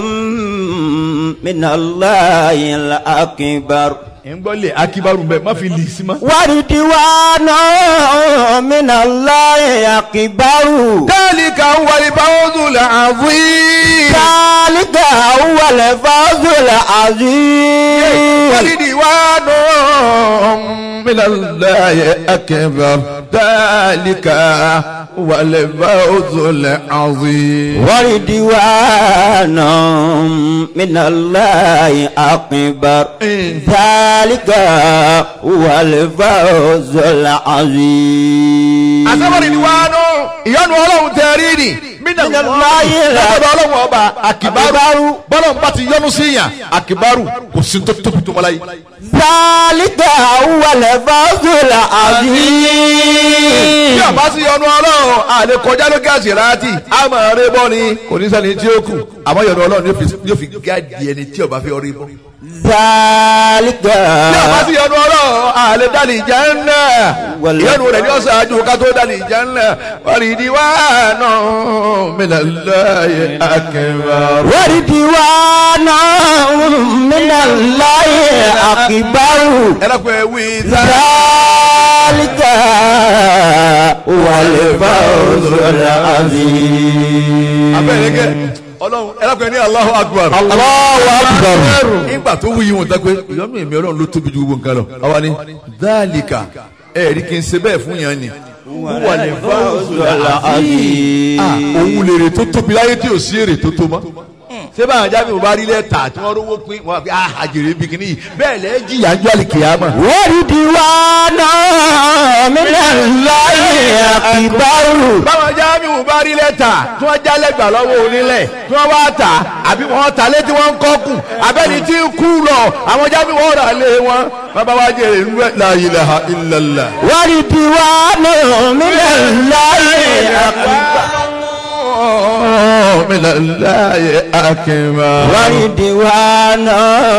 من الله الأكبر ngbọ́lẹ̀ akibaru bẹ́ẹ̀ má fi lì sí ma. ورضوان من الله أكبر ذلك هو الفوز العظيم ذلك هو الفوز العظيم ورضوان من الله أكبر ذلك هو الفوز العظيم ورضوان من الله أكبر ذلك هو الفوز العظيم àsábọ̀rì ni wàá nù ìyọnu ọlọ́run tẹ rí ni Min Allahi la- lọ́dọ̀ ọlọ́run ọba akibaru bọ́lọ́run bá ti yọnu sí yàn akibaru kò sí tó tóbi tó mọ́lá yìí. ذلك هو الفوز العظيم bí ọba sí yọnu ọlọ́run àlè kọjá lókè àṣìráàtì àmọ́ rẹ bọ́ ni kò ní sẹ́ni tí ó kù àmọ́ yọnu ọlọ́run yóò fi- yóò fi gáàdì ẹni tí ọba fi ọrí bọ́. ذلك bí ọba sí yọnu ọlọ́run àlè dálì jẹ́nà Wàlá. ìyọnu rẹ̀ ní ọ̀sán àjò ká tó dálì jẹ́nà wàlì ìdíwáànà minallahi akbar. ورضوان من الله أكبر ẹ lọ́kọ̀ ẹ wí sá. ذلك هو الفوز العظيم abẹ́rẹ́ kẹ́ ọlọ́run ẹlẹ́kùnrin ní Allahu Akbar. Allahu Akbar. nígbà tó wúyi wọn tán pé ìyọ́nù èmi ọlọ́run ló tóbi ju gbogbo nǹkan lọ. àwa ni dhalika ẹ̀ẹ́dì kì í ṣe bẹ́ẹ̀ fún yẹn ni. wà ní fáwọn òun lèrè tó tóbi láyé tí ò sí èrè tó tó mọ́. ṣé báwọn jáde mo bá rí lẹ́tà tí wọ́n rówó pín wọn àfi àjèrè bí kìíní yìí bẹ́ẹ̀ lẹ́ẹ̀ jìyà ń jọ́ àlìkìyàmọ̀. Waridiwana minallahi akbaru. báwọn jáde mo bá rí lẹ́tà tí wọ́n jálẹ̀gbà lọ́wọ́ onílẹ̀ tí wọ́n wá tà àbí wọ́n tà létí wọ́n ń kọ́kù abẹ́ni tí ń kú lọ àwọn jáde wọ́n rà lé wọn bàbá wa jèrè ń rẹ̀ la ilaha illallah. Waridiwana minallahi akbaru. من الله أكبر Waridiwana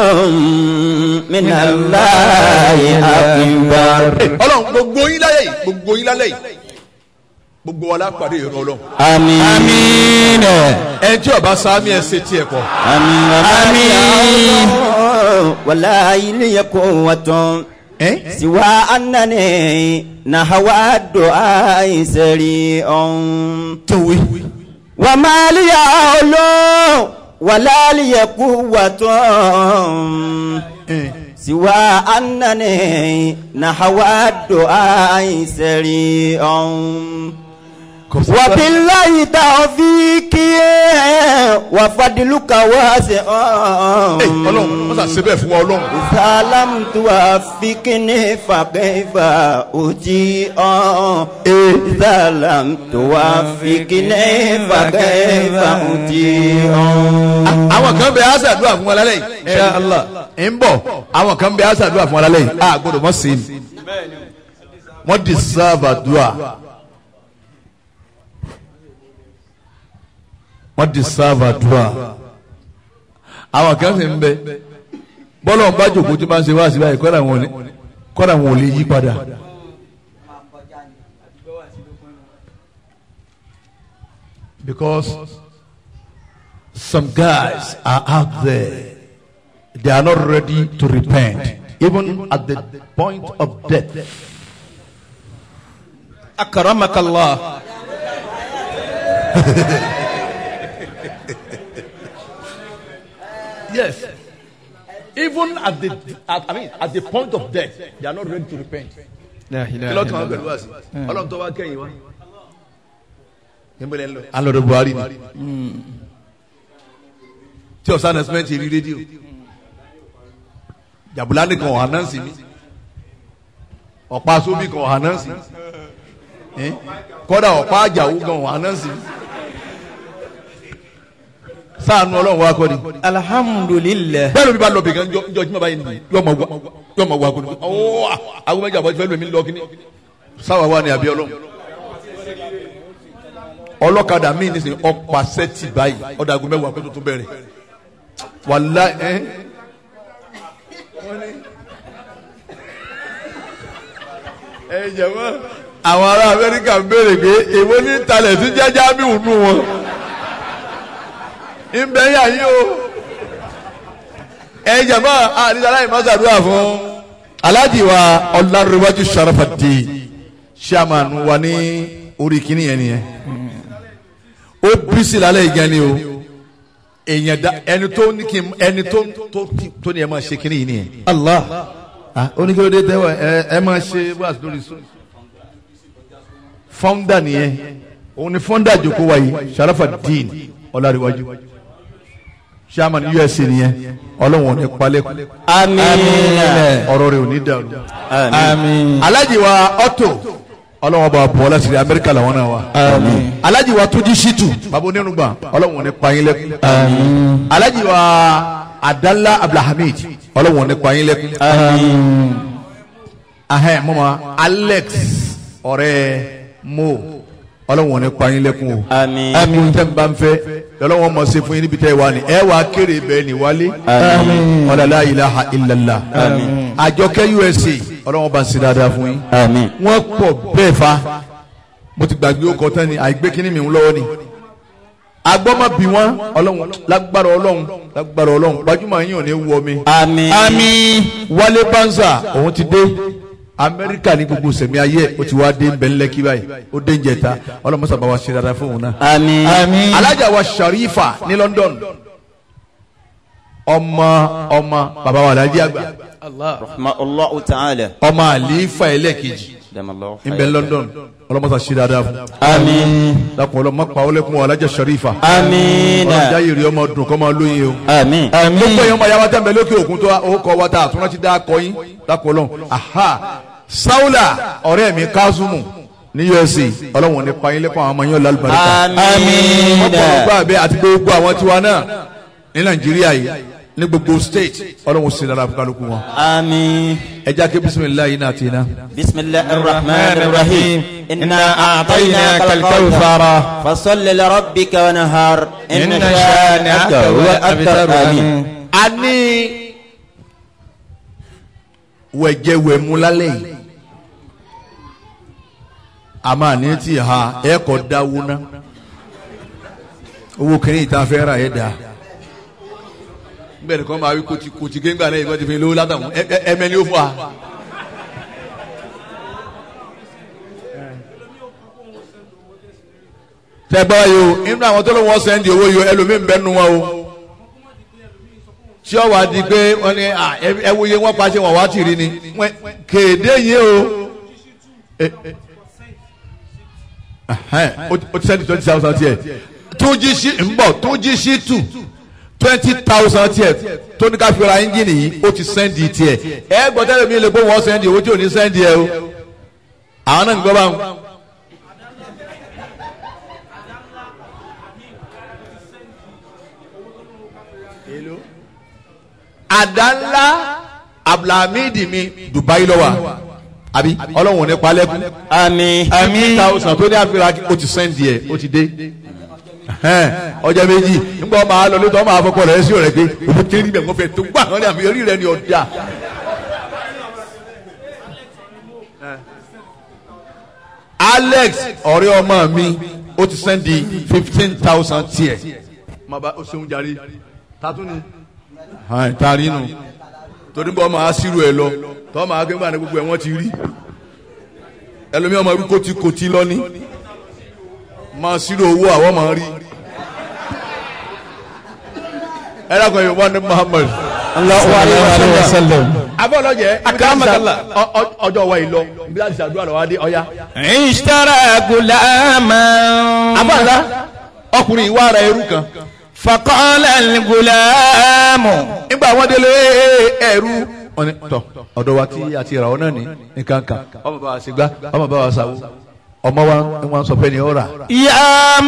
minallahi akbar. ọlọ́run gbogbo yín láyé yìí gbogbo yín lálẹ́ yìí gbogbo wa lápàdé ìrọ̀ ọlọ́run Àmín. Àmín. ẹni tí ọba sáámi ẹ ṣe tiẹ̀ pọ̀ Àmín. Àmín. Wala ili quwwatun siwa annani nahwa du'a sari'un. tòwé Wa ma li ya'lu wala li quwwatun siwa annani nahwa du'a sari'un. وبالله توفيقي وفضلك واسع ọlọ́run wọ́n sà ṣe bẹ́ẹ̀ fún wa ọlọ́run إذا لم توفقني فكيف أجيء إذا لم توفقني فكيف أجيء àwọn kan bẹ aṣàdúrà fún wa lálẹ́ yìí Insha Allah ń bọ̀ àwọn kan bẹ aṣàdúrà fún wa lálẹ́ yìí a gbọ́dọ̀ mọ̀ sí i wọ́n deserve àdúrà wọ́n deserve àdúrà àwọn kan sì ń bẹ bọ́lá ń bá jòkó tí máa ń ṣe wá sí báyìí kọ́dà wọn ò ní kọ́dà wọn ò lè yí padà. because some guys are out there they are not ready to repent even at the point of death. Akramakallah. Yes. Even at the at, I mean at the point of death, they are not ready to repent. La Kí ilaha ló kàn án illallah. pẹ̀lú àṣì? Ọlọ́run tó wá kẹ́yìn wá. Níbo lẹ́ ń lọ? À ń lọ dọ̀ Buhari ni. Tí ọ̀sán announcement rí rédíò. Jàbùlá nìkan ọ̀hán náà sí mi. Ọ̀pá sóbì kan ọ̀hán náà sí mi. Kọ́dà ọ̀pá àjàwó gan ọ̀hán náà sí mi. Sáànù Ọlọ́run wá kọ́ ni Alhamdulillah. bẹ́ẹ̀ ló bí bá lọ bìkan jọ jọ jùmọ̀ báyìí nìyí yọ ma wá yọ ma wá kúni ọwọ́ àwọn méjì àbọ̀ fẹ́ẹ́ lómi lọ kíní sáwà wà ní àbí ọlọ́run ọlọ́kadà míì ní sìn ọ̀pá sẹ́tì báyìí ọ̀dàgùn mẹ́wàá kó tó tó bẹ̀rẹ̀ wàlá ẹ́ ẹ jẹ̀mọ́ àwọn ará Amẹ́ríkà ń béèrè pé èwo ní talẹ̀ sí jẹ́jẹ́ àmì ònú wọn ń bẹ́ yà yín o ẹ jàmbá àdìsára ìmọ̀sàdúrà fún aláàjì wa ọ̀làrúwájú sàràfàdì chairman wa ní orí kìíní yẹn nìyẹn ó bísí lálẹ́ ìgẹ́ ni o èèyàn da ẹni tó ní kí n ẹni tó tó tó ní ẹ máa ṣe kìíní yìí nìyẹn. Allah. ah oníkèlódé tẹ́wọ̀ ẹ ẹ máa ṣe wáàsí lórí sùn. founder nìyẹn òun ni founder jòkó wa yìí sàràfàdì ọ̀làrúwájú chairman usa nìyẹn ọlọ́wọ̀n ní palẹ́kùn Àmín. ọ̀rọ̀ rẹ̀ ò ní dàrú. Àmín. alájì wa ọ̀tò ọlọ́wọ́n bá bọ̀ ọ́lá sírí amẹ́ríkà làwọn náà wà. alájì wa tójú ṣítù bàbá onírúgba ọlọ́wọ̀n ní pààyàn lẹ́kùn. alájì wa adala abdulhamid ọlọ́wọ̀n ní pààyàn lẹ́kùn. ahẹ́ mọ́mọ́ alex ọ̀rẹ́ mo ọlọ́wọ̀n ní pààyàn lẹ́kùn o. Àmín. àmín tẹ́ ń bá ń fẹ́ ọlọ́wọ́n mọ̀ sí fún yín níbi tẹ́ ẹ wà ní ẹ wà kéré bẹ́ẹ̀ ni wálé. Àmín. ọ̀làlá ilaha illallah. àjọkẹ́ usa ọlọ́wọ́n bá ń ṣe dáadáa fún yín Àmín. wọ́n pọ̀ bẹ́ẹ̀ fa mo ti gbàgbé ọkọ̀ tán ni àìgbé kínní mi ń lọ́wọ́ ni agbọ́mọ bí wọ́n ọlọ́run lágbára ọlọ́run lágbára ọlọ́run gbajúmọ̀ yín ò ní wọ mi. Àmín. Àmín. wálé banza òun ti dé amẹ́ríkà ní gbogbo sẹ̀mí ayé ẹ̀ ó ti wá dé bẹ́ńlẹ́kí báyìí ó dé ń jẹta ọlọ́mọsá bá wa ṣe dáadáa fún òun náà. àmín àmín alájà wa sharifa ní london ọmọ ọmọ bàbá wa alájí àgbà رحمه الله تعالى ọmọ àlífà ẹlẹ́kejì دم الله ń bẹ london ọlọ́mọsá ṣe dáadáa fún àmín lápò ọlọ́mọ pa ọlẹ́kùn alájà sharifa àmín ọlọ́jà yìí rí ọmọ dùn kọ́ máa lóye o. àmín gbogbo èèyàn máa yáwá tẹ́ǹbẹ̀ lókè òkun tó orúkọ wa tá àtúná ti dá akọ yín lápò ọlọ́run aha saula ọ̀rẹ́ mi kazumu ní usa ọlọ́run ní pa yín lẹ́kọ̀ọ́ àwọn ọmọ yín lálùbáríkà àmín ọ̀pọ̀ ọgbà abẹ́ àti gbogbo àwọn tiwa náà ní nàìjíríà yìí ní gbogbo state ọlọ́run sì dára fún kálukú wọn. àmín ẹ já ké bisimilayi náà ti iná. بسم الله الرحمن الرحيم إنا أعطيناك الكوثر فصل لربك ونهار إن شانئك هو الأبتر آمين a ní wẹ̀jẹ̀wẹ̀mú lálẹ́ yìí a máa ní tí ha ẹ kọ́ dáwó ná owó kìíní ìta fẹ́ ra ẹ̀ dá bẹ́ẹ̀ nìkan máa wí kòtì kòtì kéńgbà náà ìgbọ́n ti fi lówó látàwọn ẹ̀mẹ́ ni ó fún wa. tẹ́ gbọ́ yìí o inú àwọn tó ló wọ́n sẹ́ndì owó yìí o ẹlòmíín bẹ́ẹ̀ nu wọn o tí ó wá di pé wọ́n ní à, ẹ- ẹ wo iye wọ́n pa ṣe wọ́n wá tì rí ni Wọ́n- kéde yìí o Eh, eh. Ẹhẹ́n, ó ti- ó ti sẹ́ndì twenty thousand tiẹ̀ tó jí sí ń bọ̀ tó jí sí tù twenty thousand tiẹ̀ tó ní ká fi ra ẹ́ńjìnì yìí ó ti sẹ́ndì tiẹ̀ ẹ gbọ́ tẹ́lẹ̀ mi lè gbọ́ wọ́n sẹ́ndì owó tí ò ní sẹ́ndì ẹ o àwọn náà ń gbọ́ báwọn. àdánlá abdulhamid mi dubai lọ wa àbí ọlọ́run ò ní palẹ́kùn àmín àmì thousand tó ní àfihàn ó ti sẹ́ndì ẹ̀ ó ti dé Ẹhẹ́n, ọjà méjì nígbà wọn máa lọ lóòótọ́ wọn máa fọkọ rẹ̀ sí ọ̀rẹ́ pé òun ti rí bẹ̀ wọ́n fẹ́ tó gbà wọ́n ní àmì orí rẹ̀ ni ọ̀dà. Alex ọ̀rẹ́ ọmọ mi ó ti sẹ́ndì fifteen thousand tiẹ̀ má bá ó ṣeun jàre tatún ni hàn tari nù torí bọ́ máa ṣírò ẹ̀ lọ tọ́ máa gbé gbà ní gbogbo ẹ̀ wọ́n ti rí ẹlòmíràn máa wí kòtì kòtì lọ́ní máa ṣírò owó àwọn máa rí ẹ dákun yìí wọ́n ní Muhammad Allahu alayhi wa sallam abọ́lọ́jẹ́ Akramakallah. ọjọ́ wa yìí lọ bí láti ṣàdúrà lọ́wọ́ adé ọ̀ya. اشترى غلاما abọ́lá ọkùnrin ìwà ara ẹrú kan فقال الغلام nígbà wọn délé ẹrú wọn ni tọ ọ̀dọ̀ wa tí a ti rà ọ náà ní nǹkan kan ọmọ bá wa ṣe gbá ọmọ bá wa ṣàwó ọmọ wa ni wọn sọ pé ni ó rà يا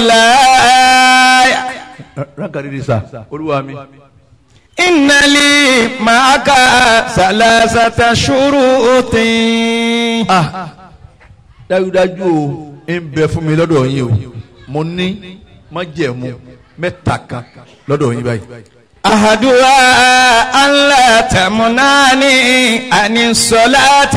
مولاي ránkàdídì sà olúwa mi. إن لي معك ثلاثة شروط ah dájúdájú o ń bẹ fún mi lọ́dọ̀ yín o mo ní májẹ̀mú mẹ́ta kan lọ́dọ̀ yín báyìí. أحدها ألا تمنعني عن الصلاة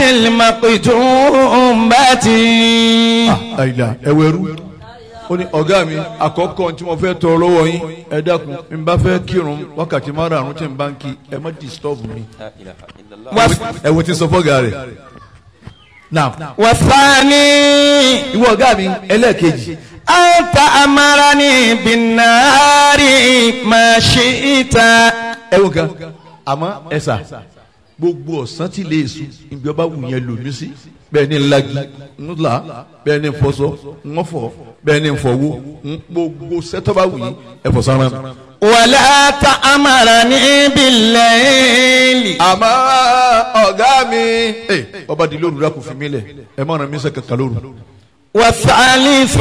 المكتوبة àyìnlá ẹwẹ́rú ó ní ọ̀gá mi àkọ́kọ́ tí mo fẹ́ tọrọ lọ́wọ́ yín ẹ dákun n bá fẹ́ kírun wákàtí márùn-ún tí n bá ń kí ẹ má disturb mi. لا إله إلا الله ẹ wo ti sọ fọ́gà rẹ̀. now والثاني ìwọ ọ̀gá mi ẹlẹ́ẹ̀kejì أن تأمرني بالنار ما شئت ẹ wo kan àmọ́ ẹ sà gbogbo ọ̀sán tí lè sùn ibi ọba wù yẹn lò mí sí bẹ́ẹ̀ ni ńlági ńlá bẹ́ẹ̀ ni fọṣọ ńfọ bẹ́ẹ̀ ni fọwọ́ ń gbogbo sẹ́tọ́ wù yín ẹ fọ sára mi. ولا تأمرني بالليل àmọ́ ọ̀gá mi ẹ ọba di lóru dákun fi mí lẹ̀ ẹ má ràn mí sẹ́ kankan lóru. والثالث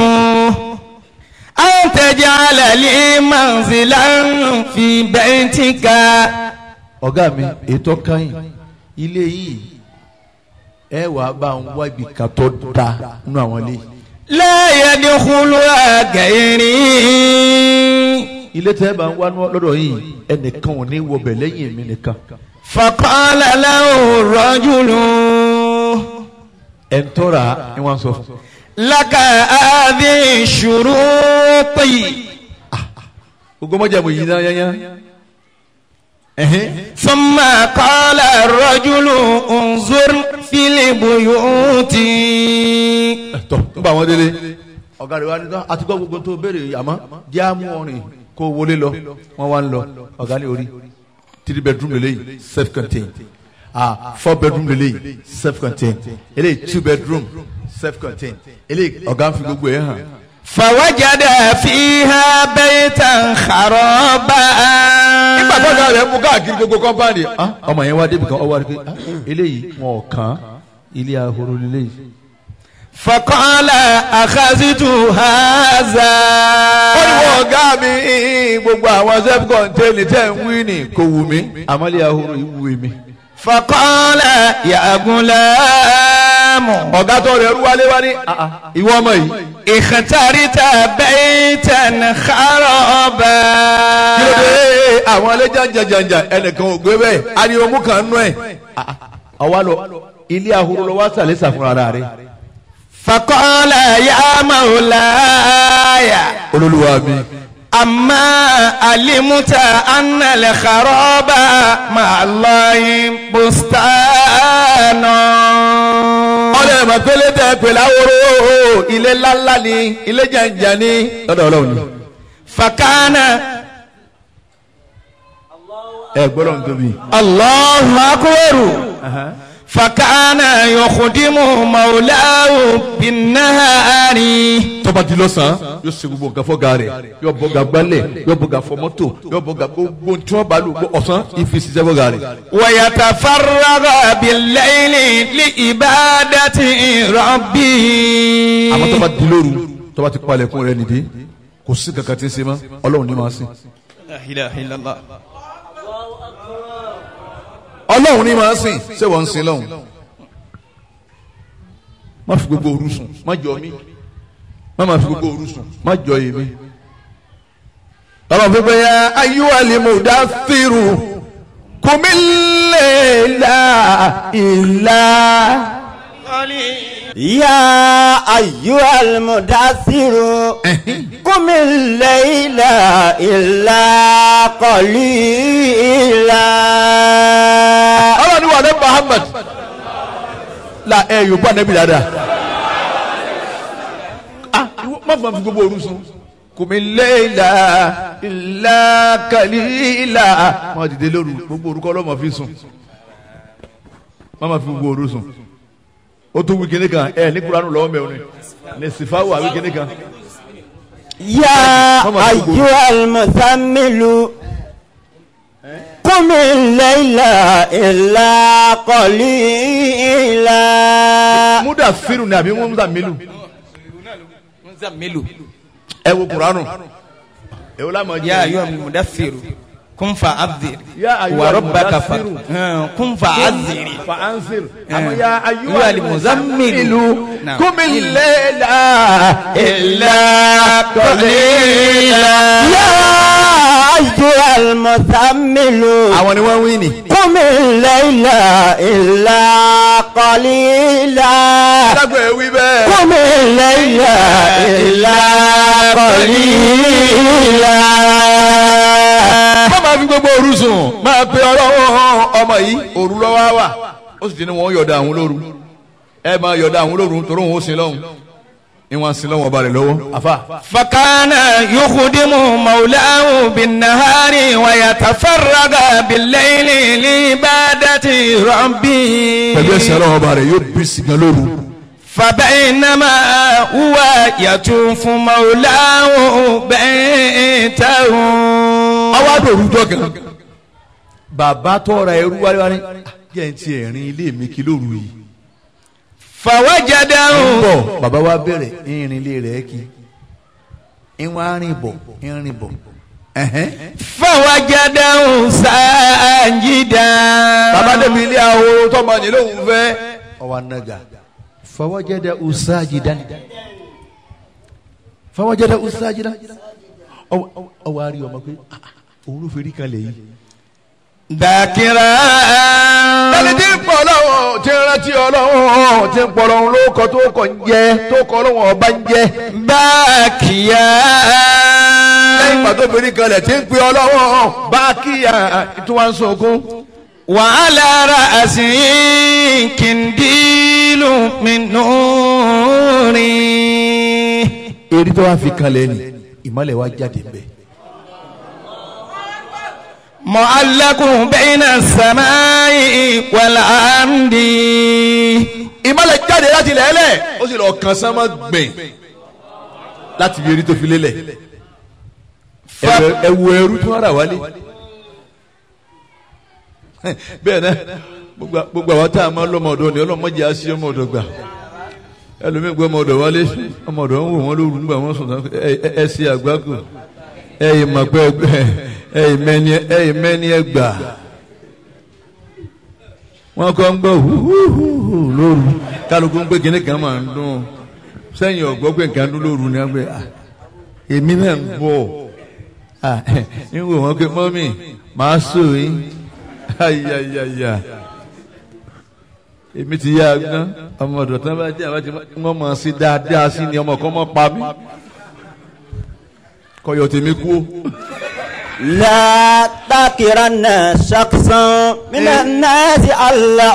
أن تجعل لي منزلا في بيتك ọ̀gá mi ètò káyìn ilé yìí ẹ wàá bá ń wá ibi kan tó da nínú àwọn ilé yìí. لا يدخلها غيري ilé tẹ́ ẹ bá ń wá lọ́dọ̀ yìí ẹnìkan ò ní wọbẹ̀ lẹ́yìn èmi nìkan. فقال له الرجل ẹ̀ ń tọ́ra ni wọ́n sọ fún. لك هذه الشروط gbogbo mọ́jà mo yìí náà yányá ثم قال الرجل انظر في البيوت tọ nígbà wọn délé ọ̀gá rẹ̀ wá ní tán àti gbọ́ gbogbo tó béèrè àmọ́ jẹ́ àmú ọ̀rìn kó wọlé lọ wọ́n wá ń lọ ọ̀gá ní orí three bedroom lélẹ́yìí self contained ah four bedroom lélẹ́yìí self contained eléyìí two bedroom self contained eléyìí ọ̀gá ń fi gbogbo ẹ̀ hàn. فوجد فيها بيتا خرابا nígbà tó ọ̀gá rẹ̀ mú káàkiri gbogbo kọ́mpáàdì ọmọ yẹn wá débi kan ọwọ́ rẹ̀ pé ah, eléyìí wọn ò kàn án ilé ahoro lélẹ́yìí. فقال أخذت هذا ó ní wọ́n ọ̀gá mi gbogbo àwọn self contained tẹ̀ ń wí ní kò wù mí àmọ́ ilé ahoro yìí wù mí. فقال يا غلام ọ̀gá tó rẹ̀ rú wálé wá ní ìwọ ọmọ yìí. اخترت بيتا خرابا kí ló dé àwọn ilé jàǹjàǹjàǹjà ẹnìkan ò gbé bẹ́ẹ̀ ariwo mú kan nú ẹ̀. àwa lọ ilé ahoro lọ wá sàlẹ̀ sàfún ara rẹ̀. فقال يا مولاي olólùwà mi. أما علمت أن الخراب مع الله بستان ọ̀rẹ́ ẹ̀ màpélé tẹ pèlè ahoro ilé ńláńlá ni ilé jàǹjà ni lọ́dọ̀ ọlọ́run ni. فكان ẹ gbọ́dọ̀ ń tóbi. الله أكبر فكان يخدم مولاه بالنهار tọ́ba di lọ́sàn-án yóò ṣe gbogbo nǹkan fọ́gà rẹ̀ yóò bọ́gà gbálẹ̀ yóò bọ́gà fọ mọ́tò yóò bọ́gà gbogbo tí wọ́n bá lò gbọ́ ọ̀sán ìfi ṣiṣẹ́ fọ́gà rẹ̀. ويتفرغ بالليل لعبادة ربه àmọ́ tọ́ba di lóru tọ́ba ti palẹ̀kùn rẹ̀ nìdí kò sí kankan tí ń ṣe mọ́ ọlọ́run ní máa sìn. لا إله إلا الله ọlọ́run ní máa sìn ṣé wọ́n ń sin lọ́hùn. má fi gbogbo òru sùn má jọ mí má má fi gbogbo òru sùn má jọ èmi. ọlọ́run fífẹ́ ya ayúwàlì mudathiru kùmí lèlà ìlà. يا أيها المدثر قم الليل إلا قليلا ọlọ́run wà ní Muhammad la ẹ yóò bọ́ anabi dáadáa. ah ìwọ má fà fi gbogbo òru sùn. kùmí lèlà ìlà kàlílà. má dìde lóru gbogbo orúkọ ọlọ́mọ fi sùn. má má fi gbogbo òru sùn. ó tún wí kíní kan ẹ ní kuranu lọ́wọ́ mẹ́rin ní sifawu àwí kíní kan. يا أيها المثمل قم الليل إلا قليلا múdà fírù ni àbí múdà mílù مزمل ẹ wo kuranu. ẹ wọ́n lámọ̀ يا أيها المدثر كن فأذر يا أيها وربك ف... المدثر. آه، كن فأذر فأنصر آه. أما يا أيها أيها المزمل. المزمل نعم. قم الليل إلا قليلا يا أيها المثمل àwọn ni wọ́n wí ni. قم الليل إلا قليلا alágbó ẹ wí bẹ́ẹ̀. قم الليل إلا قليلا má máa fi gbogbo òru sùn máa pe ọlọ́wọ́ ọmọ yìí òru lọ́wọ́ wà ó sì ti ní wọn yọ̀dà àwọn lóru ẹ máa yọ̀dà àwọn lóru torí wọn ó sin lọ́hùn ni wọn sin lọ́hùn ọba rẹ̀ lọ́wọ́ àfà. فكان يخدم مولاه بالنهار ويتفرغ بالليل لعبادة ربه pẹ̀lú ẹsẹ̀ ọlọ́wọ́ ọba rẹ̀ yóò bí sìgá lóru. فبينما هو يطوف مولاه بيته ọwọ́ àdó òru jọ kan. bàbá tọ́ra ẹrú wáyé wáyé jẹ́ ń ti ẹ̀rín ilé mi kí lóru yìí. فوجده bọ̀ bàbá wa bẹ̀rẹ̀ ìrìn ilé rẹ̀ kí ìwọ̀n arìn bọ̀ ìrìn bọ̀. ẹ̀hẹ́n. فوجده ساجدا bàbá débi ilé ahoro tọmọ ní lóhùn fẹ́. ọwọ́ anaga fawajada usajidan fawajada usajidan ọwọ́ ọwọ́ àrí ọmọ pé ah, ah, òun ló fẹ́rí kan lè yí. ذاكرا ẹni tí ń pọ̀ lọ́wọ́ tí ń rántí ọlọ́wọ́ tí ń pọ̀ lọ́wọ́ ló kọ́ tó kọ́ ń jẹ tó kọ́ lọ́wọ́ ọba ń jẹ. باكيا lẹ́yìn ìgbà tó fèrè kalẹ̀ tí ń pe ọlọ́wọ́ bá kíyà tí wọ́n ń sunkún. وعلى رأسه كنديل من نور eri tó wá fi kalẹ̀ ni ìmọ̀lẹ̀ wa jáde bẹ́ẹ̀. معلق بين السماء والأرض ìmọ̀lẹ̀ jáde láti lẹ́lẹ̀ ó sì lọ kàn sánmọ́ gbìn láti fi eri tó fi lélẹ̀. Ẹ̀wẹ̀- ẹ̀wù ẹrú tí wọ́n rà wálé. bẹ́ẹ̀ náà gbogbo- gbogbo àwọn tá a máa lọ́mọ ọ̀dọ́ ni ọlọ́mọdé á sí ọmọ ọ̀dọ́ gbà ẹlòmíì gbọ́ ọmọ ọ̀dọ́ wálé ọmọ ọ̀dọ́ ń wò wọ́n lóru nígbà wọ́n sùn tán ẹ ẹ- ẹ ṣe àgbákò ẹ yìí mọ̀ pé ẹ yìí mẹ́ni ẹ yìí mẹ́ni ẹ gbà wọ́n kọ́ ń gbọ́ húhúhú lóru kálukú ń pé kíní kan máa ń dún sẹ́yìn ọ̀gbọ́ pé nǹkan dún lóru ni wọ́n pé ah èmi náà ń bọ̀ ah ń wò wọ́n pé mọ́mì màá sọ yín ayayaya èmi ti yá agbọ́n ọmọ ọ̀dọ̀ tán bá jẹ́ àbájá wọ́n mọ̀ sí dáadáa sí ni ọmọ kan mọ̀ pa mí kọyọ̀ tèmi kú o. لا تكرن شخصا من الناس الله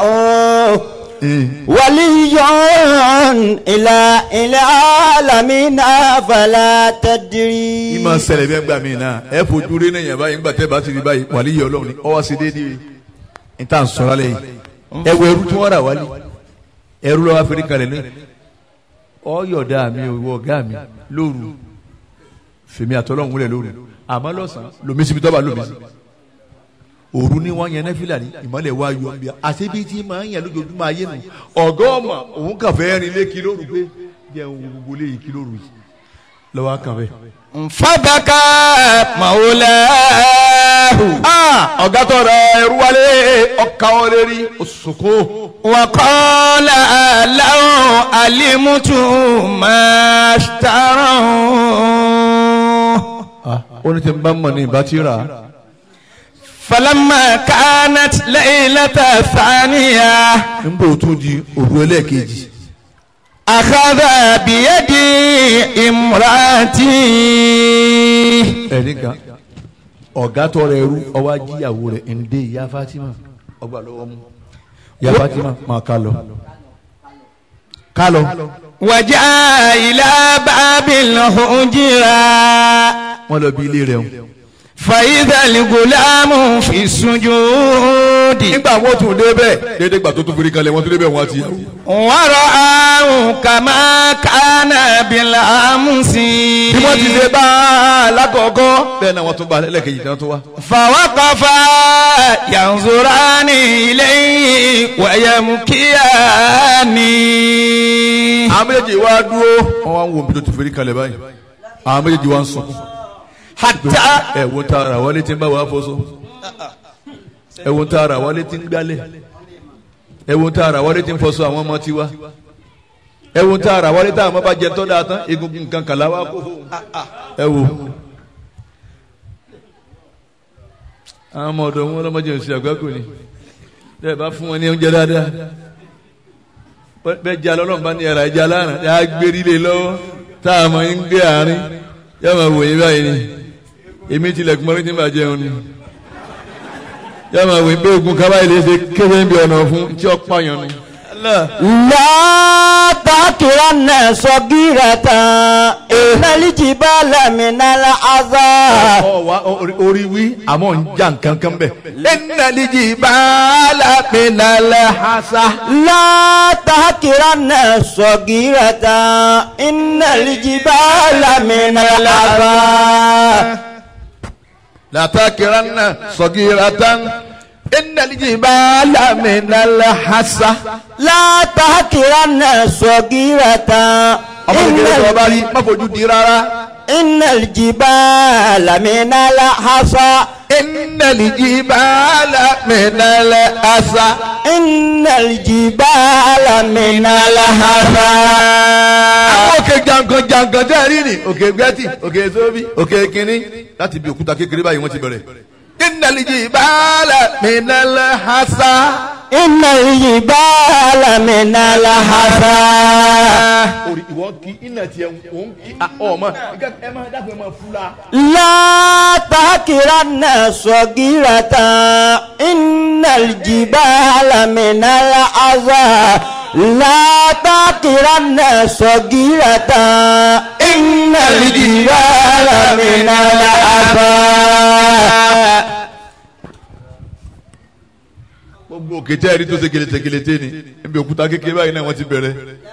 ولي إلى إلى العالمين فلا تدري ìmọ̀ ṣẹlẹ̀ bí ẹ gbà mí náà ẹ fojú rí náà yẹn báyìí ńgbà tẹ́ bá ti rí báyìí wàlí yẹ ọlọ́run ni ọwọ́ sí déédéé ní tá à ń sọ̀rọ̀ lẹ́yìn ẹ wo ẹrú tí wọ́n rà wálé ẹrú lọ́wọ́ afẹ́rí kalẹ̀ ní ọ̀yọ̀dá mi ò wọ ọ̀gá mi lóru fèmí àtọ́lọ́hún wúlẹ̀ lóru àmọ́ lọ́sàn-án lomi síbi tọ́ba lomi sí òru ni wọ́n yẹn nẹ́fìlà ní ìmọ̀lẹ̀ wa yọ ọ́n bí i àti bí tí máa ń yàn lójoojúmọ́ ayé nu ọ̀gá ọmọ òun kàn fẹ́ rin lé kí lóru pé jẹun gbogbo lé yìí kí lóru yìí lọ́wọ́ kàn fẹ́. فبكى مولاه Ah, ọ̀gá tó rẹ ẹrú wálé ọkà wọn lè rí òṣùkú. وقال لو علمت ما اشتروا ó ní tí n bá mọ̀ ní ìbá tí rà á. فلما كانت ليلة ثانية ń bò tún di òru ẹlẹ́ẹ̀kejì. أخذ بيدي امرأتي ẹ̀rí kan ọ̀gá tó rẹ ẹrú ọwọ́ ajíyàwó rẹ̀ ń dé ìyá Fatima ọgbà lọ́wọ́ mú. ìyá Fatima máa ká lọ. ká lọ. وجاء إلى باب الحجرة wọ́n lọ bí ilé rẹ̀ ń. فإذا الغلام في السجود nígbà wọn tún dé bẹ́ẹ̀ déédéé gbà tó tún forí kalẹ̀ wọ́n tún dé bẹ́ẹ̀ wọ́n àti ìyàwó. ورآه كما كان بالأمس bí wọ́n ti ṣe bá a lákọ̀ọ́kọ́. bẹ́ẹ̀ náà wọ́n tún bá a lẹ́lẹ́kejì tí wọ́n tún wá. فوقفا ينظران إليه ويبكيان àwọn méjèèjì wá dúró wọn wá ń wo bí tó ti fèrè kalẹ̀ báyìí àwọn méjèèjì wá ń sọ حتى ẹ wo ta ara wọlé tí ń bá wa fọṣọ ẹ wo ta ara wọlé tí ń gbálẹ̀ ẹ wo ta ara wọlé tí ń fọṣọ àwọn ọmọ tiwa ẹ wo ta ara wọlé tá àwọn ọmọ bá jẹ tọ́ da tán egungun nǹkan kàlá wa kó fún ẹ wo àwọn ọmọ ọ̀dọ̀ wọn lọ́mọdé ń ṣe àgbákò ni bẹ́ẹ̀ bá fún wọn ní oúnjẹ dáadáa bẹ́ẹ̀ jẹ́ alọ́lọ́run bá ní ẹ̀rọ ẹja lánàá yà á gbérí lé lọ́wọ́ tá a mọ̀ ń gbé àárín yà máa wòye báyìí ni èmi tilẹ̀kùn mọ́rí tí màá jẹun ni yà máa wòye pé ogun kaba ilé ṣe kéde ń bí ọ̀nà fún tí ó pààyàn ni. لا تكرن صغيرة إن الجبال من العذاب ọ wa orí wí àmọ́ ń já nǹkan kan bẹ̀. ẹnìyànjú bàálà pinalẹ̀ hasa. لا تكرن صغيرة إن الجبال من العذاب látàkìránà sọ̀gìràtàn ẹnìyànjú bàálà pinalẹ̀ hasa. لا تكرن صغيرة ọmọ إن kékeré tó o bá rí má fojú di rárá. إن الجبال من الحصى ẹnìyànjú bàálà pinalẹ̀ hasa. إن الجبال من الحصى àwọn òkè jankan jankan tẹ́ ẹ rí ni òkè gbẹ́tì òkè sóbì òkè kínní láti bí òkúta kékeré báyìí wọ́n ti bẹ̀rẹ̀. ìnàlìjì bàálà mìnàlẹ̀ hasa. إن الجبال من الحصى orí ìwọ kí iná tiẹ̀ òun kí ọmọ ẹ máa dàgbẹ́ máa fúla. لا تحقرن صغيرة إن الجبال من العذى لا تحقرن صغيرة إن الجبال من العذى gbogbo òkè tẹ́ ẹ̀rí tó ṣe kelete kelete ni ibi òkúta kékeré báyìí náà wọ́n ti bẹ̀rẹ̀.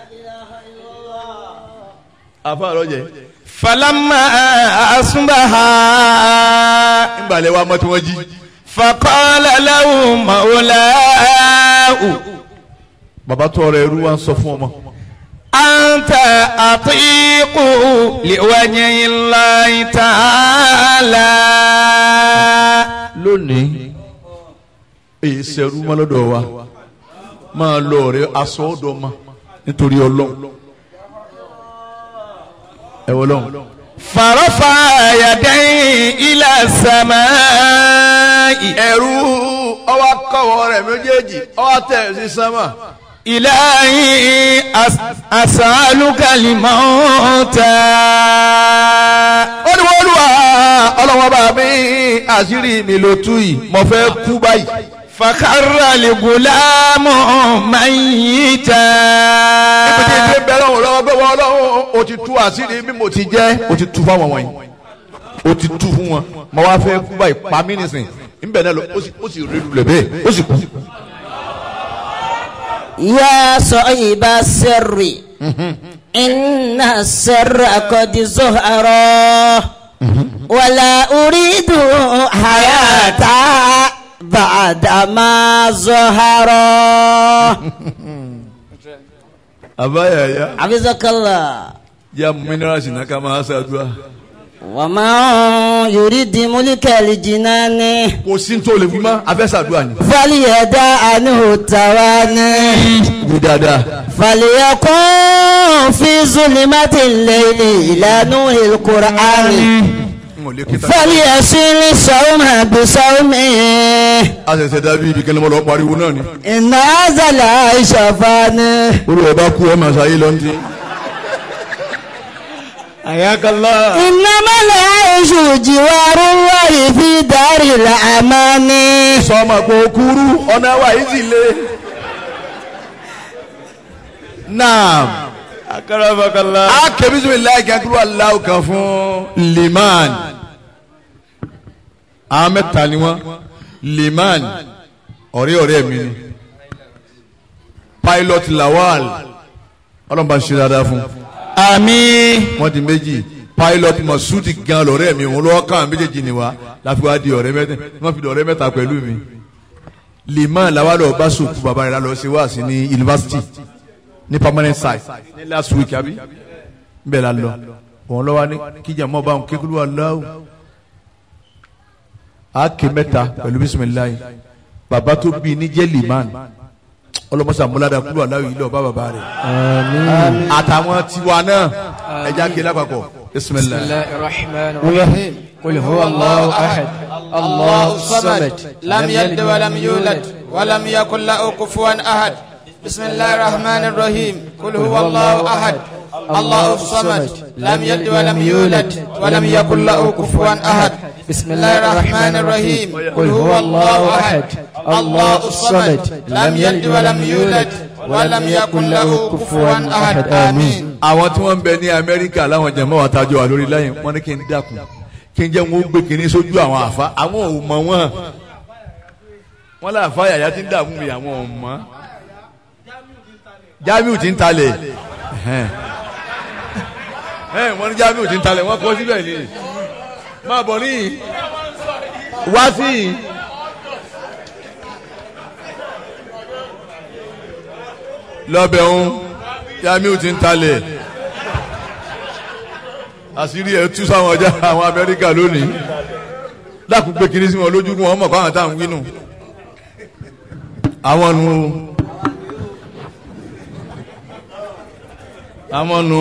àfa àrọ́jẹ فلما أصبح ńgbàlẹ̀ wa mọ́ tí wọ́n jí. فقال له مولاه bàbá tó ọrẹ ẹrú wa ń sọ fún ọmọ. أنت أطيق لوجه الله تعالى lónìí èyí sẹ́rú mọ́ lọ́dọ̀ wa máa lọ ọ̀rẹ́ aṣọ ọ̀dọ̀ ma nítorí ọlọ́run ẹ wọ lọ́run. فرفع يديه إلى السماء ẹrú ọwọ́ kọ́wọ́ rẹ̀ méjèèjì ọwọ́ tẹ̀ sí sánmà. إلهي أس أسألك الموت ó ní wọ́n lù wá ọlọ́wọ́ bá mi àṣírí mi ló tú yìí mo fẹ́ kú báyìí. فخر الغلام ميتا ibi tí ìdí bẹ́ẹ̀ lọ́wọ́ lọ́wọ́ gbé wọ́n lọ́wọ́ o ti tú àṣírí bí mo ti jẹ́ o ti tú fáwọn wọ̀nyí o ti tú fún wọn mo wá fẹ́ kú báyìí pa mí nìsín nbẹ̀ náà lọ ó sì ó sì rí lulẹ̀ bẹ́ẹ̀ ó sì kú. يا صعيب السر إن السر قد ظهر ولا أريد حياة بعد ما ظهر àbáyà ya حفظك الله ya minerals náà ká máa ṣàdúrà. وما يريد ملك الجنان kò sí tó lè fi mọ́ abẹ́ ṣàdúrà ni. فليدع عنه التواني wí dáadáa. فليكن في ظلمة الليل إلى نور القرآن n ò lè kí ta. فليصل صوم بصومه a ṣẹ̀ṣẹ̀ dábí ibi kẹ́lẹ́ mọ́ lọ pariwo náà ni. إن هذا العيش فاني olùwẹ̀ bá kú ọmọ àṣàyè lọ ní. حياك الله إنما العيش جوار الله في دار الأمان sọ́mà kò kúrú ọ̀nà wa yìí sì le. naam. أكرمك الله a kẹ́ bisimilayi kankuru aláwọ̀ kan fún liman. àwọn mẹ́ta ni wọ́n liman ọ̀rẹ́ ọ̀rẹ́ mi ni pilot lawal ọlọ́mọba ṣe dáadáa fún آمين wọ́n di méjì pilot masudi gan lọ́rẹ́ mi òun lọ́wọ́ káwọn méjèèjì ni wa láfi wá di ọ̀rẹ́ mẹ́ta wọ́n fi di ọ̀rẹ́ mẹ́ta pẹ̀lú mi liman lawal ọba sòkú bàbá rẹ̀ lọ sí wáàsí ní yunifásitì ní permanent site ní last week àbí bẹ́ẹ̀ la lọ òun lọ́wọ́ ní kíjà mọ́ báwọn kékeré wà láwù a ké mẹ́ta pẹ̀lú bisimilayi bàbá tó bí ní jẹ́ liman ọlọmọsà múládà kúrò aláwọ ilé ọba bàbá rẹ̀ àtàwọn tiwa náà ẹja ké lápapọ̀ bisimilayi. الله الرحمن الرحيم قل هو الله أحد الله الصمد لم يلد ولم يولد ولم يكن له كفوا أحد بسم الله الرحمن الرحيم قل هو الله أحد الله الصمد لم يلد ولم يولد ولم يكن له كفوا أحد بسم الله الرحمن الرحيم قل هو الله أحد الله الصمد لم يلد ولم يولد ولم يكن له كفوا أحد آمين àwọn tí wọ́n ń bẹ ní amẹ́ríkà láwọn jẹ̀mọ́ wa tájọ wà lórí láyìn wọ́n ní kí n dákun kí n jẹ́ wọn ó gbé kínní sójú àwọn àfa àwọn ò mọ̀ wọ́n wọ́n lé àfa yàyà tí ń dààmú mi àwọn ò mọ̀ jamiu ti ń talẹ̀ ẹ̀hẹ́n. ẹ̀hẹ́n, wọ́n ní jamiu ti ń talẹ̀ wọ́n kọ́ síbẹ̀ ni máa bọ̀ níyì wá sí yìí. lọ́bẹ̀ ń jamiu ti ń talẹ̀ àṣírí ẹ̀ tú sáwọn ọjà àwọn amẹ́ríkà lónìí dákun gbé kiri sí wọn lójú kí wọn mọ̀ fáwọn táwọn wínú àwọn nu àwọn nu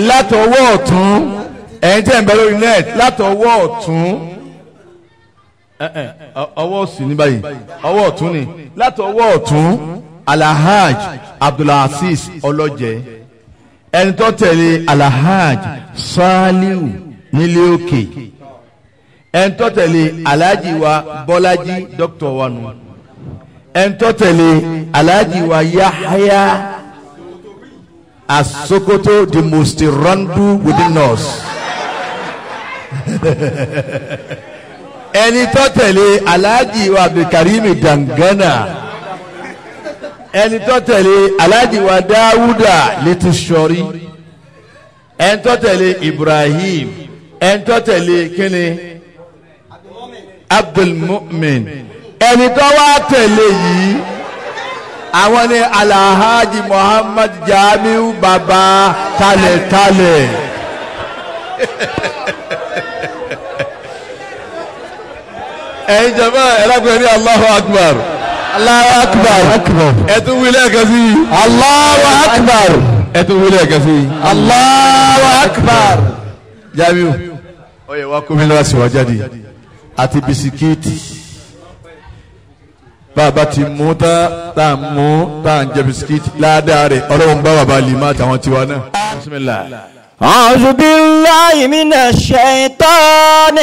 látọwọ́ ọ̀tún ẹ̀yin tẹ̀ ń bẹ lórí net látọwọ́ ọ̀tún ẹ ẹ ọ- ọwọ́ òsì ní báyìí ọwọ́ ọ̀tún ni láti ọwọ́ ọ̀tún alahaj abdulhasis ọlọ́jẹ ẹni tó tẹ̀lé alahaj saliu nílé òkè ẹni tó tẹ̀lé alhaji wa bọ́lájí dókítà wa nù ẹni tó tẹ̀lé alhaji wa yahaya asokoto the most randu within us. ẹni tó tẹ̀lé alhaji wa abdulkarim dangana ẹni tó tẹ̀lé alhaji wa dawuda letusori ẹni tó tẹ̀lé ibrahim ẹni tó tẹ̀lé kíni abdulmumin ẹni tó wá tẹ̀lé yìí àwọn ni alhaji muhammad jamiu baba kalẹ̀kalẹ̀. ẹ̀yin jama ẹlẹ́gbẹ̀ẹ́ ní Allahu Akbar Allahu Akbar ẹ̀tún wílẹ̀ ẹ̀kan sí i Allahu Akbar ẹ̀tún wílẹ̀ ẹ̀kan sí i Allahu Akbar. Jamiu ọyẹ wa kó mi lọ́wọ́ sí wa jáde àti bisikíìtì bàbá ti mú tá tá a mú tá a ń jẹ bisikíìtì ládàá rẹ̀ ọlọ́run bá bàbá lè má tàwọn tiwa náà. bisimilah. أعوذ بالله من الشيطان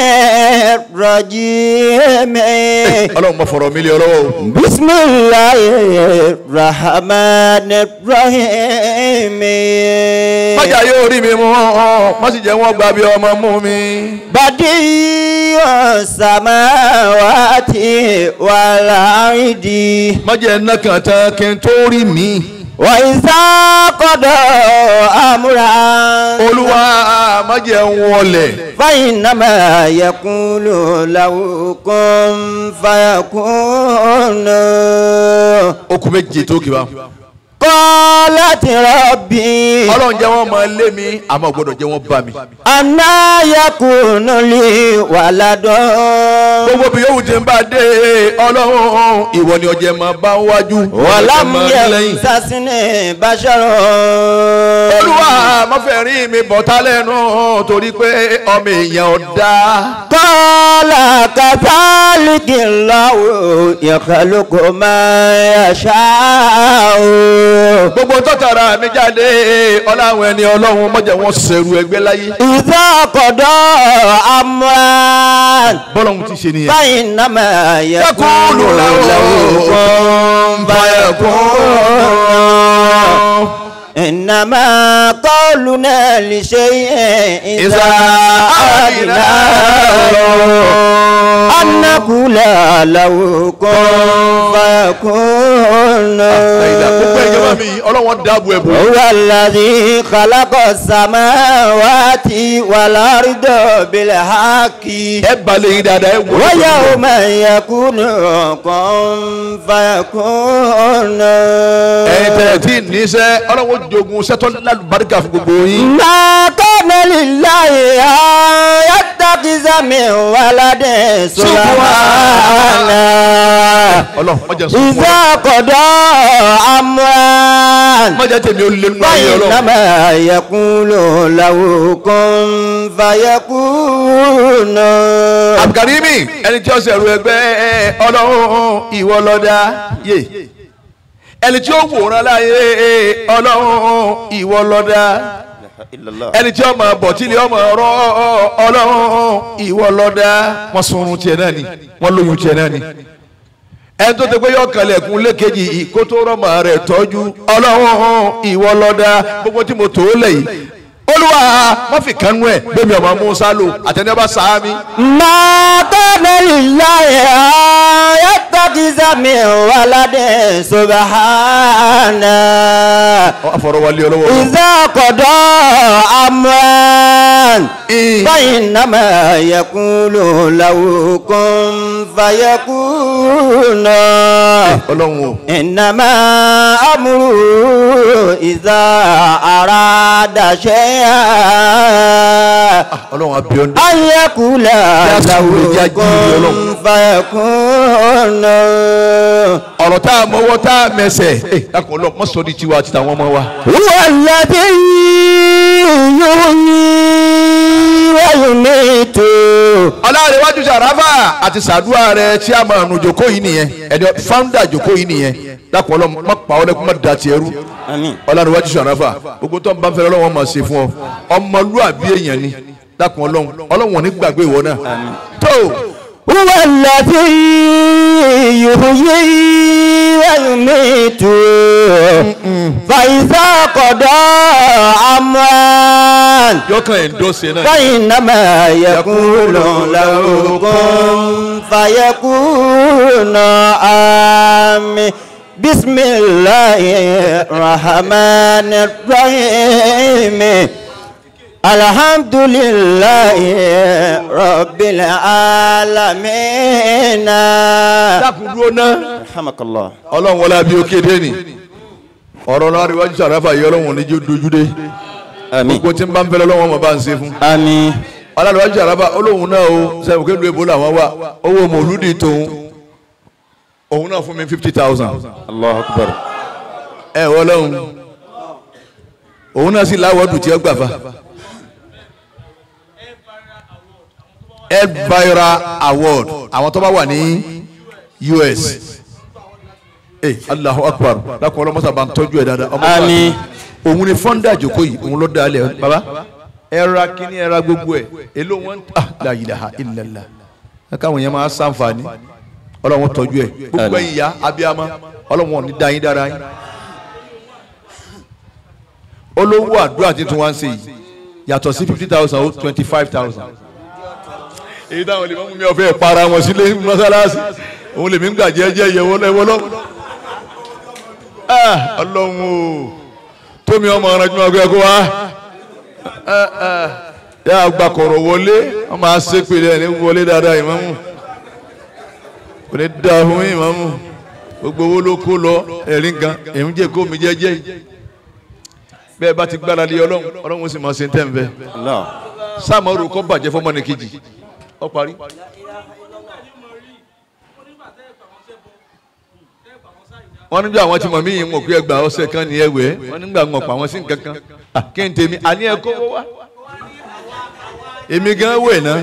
الرجيم ọlọ́run bá fọ̀rọ̀ mílíọ̀nù lọ́wọ́ o. بسم الله الرحمن الرحيم májà yóò rí mi mú má sì jẹ́ wọ́n gba bí ọmọ mú mi. بديع السماوات والأرض májà iná kan tán kí n tó rí mi. وإذا قضى أمرا olúwa májà ń wọlé. فإنما يقول له كن فيكون okùn méje tó kì bá. قالت ربي ọlọ́run jẹ́ wọ́n máa lé mi àmọ́ ò gbọ́dọ̀ jẹ́ wọ́n bá mi. أنا يكون لي ولد gbogbo bí yóò ti ń bá dé ọlọ́run ìwọ ni ọjẹ́ máa bá wájú. ولم ọjẹ́ máa lẹ́yìn. يمسسني بشر olúwa má fẹ́ rí mi bọ̀tá lẹ́nu torí pé ọmọ èèyàn ọ̀dá. قال كذلك الله يخلق ما يشاء gbogbo tọ́tara mi jáde ọláwọn ẹni ọlọ́run mọ̀jẹ̀ wọn sẹ̀rù ẹgbẹ́ láyé. إذا قضى أمرا bọ́lọ́run ti ṣe nìyẹn. فإنما يقول يقول له له كن فيكون إنما قولنا لشيء إذا أردناه أن نقول له كن فيكون gbogbo ìjọba mi ọlọ́wọ́n dáàbò ẹ̀bù. هو الذي خلق السماوات والأرض بالحق ẹ balẹ̀ yín dáadáa ẹ wò. ويوم يكون كن فيكون ẹ̀yin tẹ̀ tí níṣẹ́ ọlọ́wọ́n jogun sẹ́tọ́ lálùbáríkà fún gbogbo yín. ما كان لله أن يتخذ من ولد سبحانه ọlọ́run mọ̀jẹ̀ sọ fún ọ. إذا قضى أمرا mọ̀jẹ̀ tèmi ó lé nínú ayé ọlọ́run. فإنما يقول له كن فيكون abdulkarimi ẹni tí ó sẹ̀rù ẹgbẹ́ ọlọ́run ìwọ lọ́dá yé ẹni tí ó wòran láyé ọlọ́run ìwọ lọ́dá ẹni tí ọmọ bọ̀tílì ọmọ ọ̀rọ̀ ọlọ́run ìwọ lọ́dá wọ́n sunrun tiẹ̀ náà ni wọ́n lóyún tiẹ̀ náà ni ẹni tó ti pé yọ kànlẹ̀kùn lékejì ìkótó rọ́mọ rẹ̀ tọ́jú ọlọ́run ìwọ lọ́dá gbogbo tí mo tó lẹ̀ yìí olúwa má fi kánú ẹ̀ bẹ́ẹ̀ mi ọmọ musa lò àtẹnudẹ́ sáámi. ما كان لله أن يتخذ من ولد سبحانه àfọ̀rọ̀wálé ọlọ́wọ́ lọ. إذا قضى أمرا Ìn. فإنما يقول له كن فيكون ọlọ́run o. إنما أمره إذا أراد شيئا ọlọ́run abiyọ́ndé. أن يقول Yá له sùúrù já jíire كن Ọlọ́run. فيكون ọ̀rọ̀ tá a mọ́wọ́ tá a mẹsẹ̀ ẹ dákun ọlọ́run mọ́ sọ di tiwa àti tàwọn ọmọ wa. هو الذي يحيي ويميت ọlọ́run wá ọlọ́run sàràfà àti sàdúrà rẹ tí a máa nu jòkó yìí nìyẹn ẹni fáńdà jòkó yìí nìyẹn dákun ọlọ́run má pa ọ́ lẹ́kún má da tiẹ̀ rú àmín ọlọ́run sàràfà gbogbo tó ń bá ń fẹ́ ọlọ́run máa ṣe fún ọ ọmọlúàbí èèyàn ni dákun ọlọ́run ọlọ́run ò ní gbàgbé ìwọ náà tó هو الذي يحيي ويميت فإذا قضى أمرا yọkàn ẹ̀ ń dọ́sẹ̀ náà فإنما يقول له كن فيكون آمين بسم الله الرحمن الرحيم الحمد لله رب العالمين dákun dúró náà rahmakallah ọlọ́run wọlé abí òkè dé ni ọ̀rọ̀ náà rí wájú sàràfà yìí ọlọ́run ò ní jó dojú dé àmín gbogbo tí ń bá ń fẹ́ lọ́wọ́ ọmọ bá ń ṣe fún àmín ọlọ́run wájú sàràfà olóhùn náà o sẹ́wọ̀n kéde èbó làwọn wà owó mòlúdì tóun òun náà fún mi fifty thousand allahu akbar ẹ wọ lọ́hùn òun náà sì láwọ́dù tí ó gbà fa Elvira award àwọn tó bá wà ní US ee Allahu Akbar dákun ọlọmọsà bá ń tọ́jú ẹ dáadáa ọmọ Àmín. òun ni fọ́ńdà àjòkó yìí òun ló dá alẹ́ baba ẹ ra kíní ẹ ra gbogbo ẹ èló wọn ah la ilaha illallah ẹ káwọn yẹn máa sànfàní ọlọ́wọ́n tọ́jú ẹ gbogbo ẹ̀yin ya abiyama ọlọ́wọ́n ní dáyín dára yín olówó àdúrà tí tún wá ń ṣe yìí yàtọ̀ sí fifty thousand ó twenty five thousand. èyí táwọn lè mú mi ọ̀fẹ́ para wọn sílé mọ́sálásí òun lèmi ń gbà jẹ́jẹ́ yẹwọ́ lẹ́wọ́ lọ́wọ́. ọlọ́run o tómi ọmọ ọ̀ràn tí wọ́n gbé kó wá. yà á gba kọ̀rọ̀ wọlé wọ́n máa ṣe pèlè ẹ̀ ní wọlé dáadáa ìmáàmù kò ní dáa fún ìmáàmù gbogbo owó ló kó lọ ẹ̀rí nǹkan èmi jẹ́ kó mi jẹ́jẹ́ yìí bẹ́ẹ̀ bá ti gbára lé ọlọ́run ọlọ́run ó sì máa ṣe ń tẹ̀ ń bẹ́ẹ̀ allah sáàmọ́rù kọ́ bàjẹ́ fọmọ ní kejì ọ parí. wọ́n nígbà àwọn tí mọ̀ mí yìí mọ̀ pé ẹgbàá ọ̀sẹ̀ kan ní ẹwẹ́ wọ́n nígbà wọn pa àwọn sí nǹkan kan Ah, kí n tèmi àní ẹ kówó wá. èmi gan wẹ̀ ná.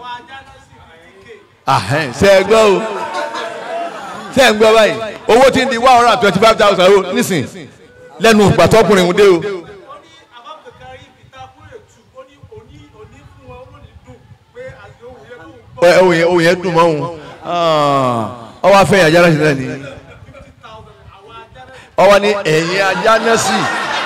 Ahẹ́n, ṣe ẹ gbọ́ o ṣe ẹ ń gbọ́ báyìí owó tí ń di one hundred and twenty five thousand o nísìn lẹ́nu gbàtọ́kùnrin ń dé o. ẹ ohun yẹn ohun yẹn dùn mọ́ òun ọ wá fẹ́yìn ajá náà sí náà ni ọ wá ní ẹ̀yìn ajá náà sí.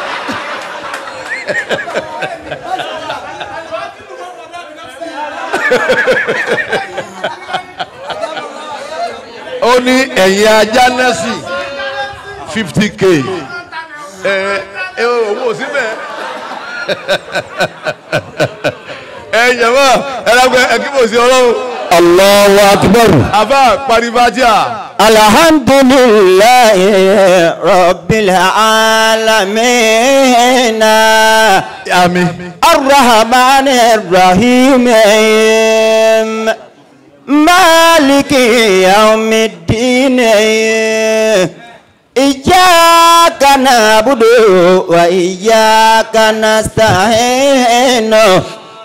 ó ní ẹ̀yìn ajá náà sí fifty k ẹ ẹ owó síbẹ̀ ẹ jẹ̀mọ́ ẹ lágbẹ́ ẹ kí mo sí ọlọ́run Allahu akbar. àbá paribatia Alhamdulillahi rabbil alamin. àmì الرحمن الرحيم مالك يوم الدين إياك نعبد وإياك نستعين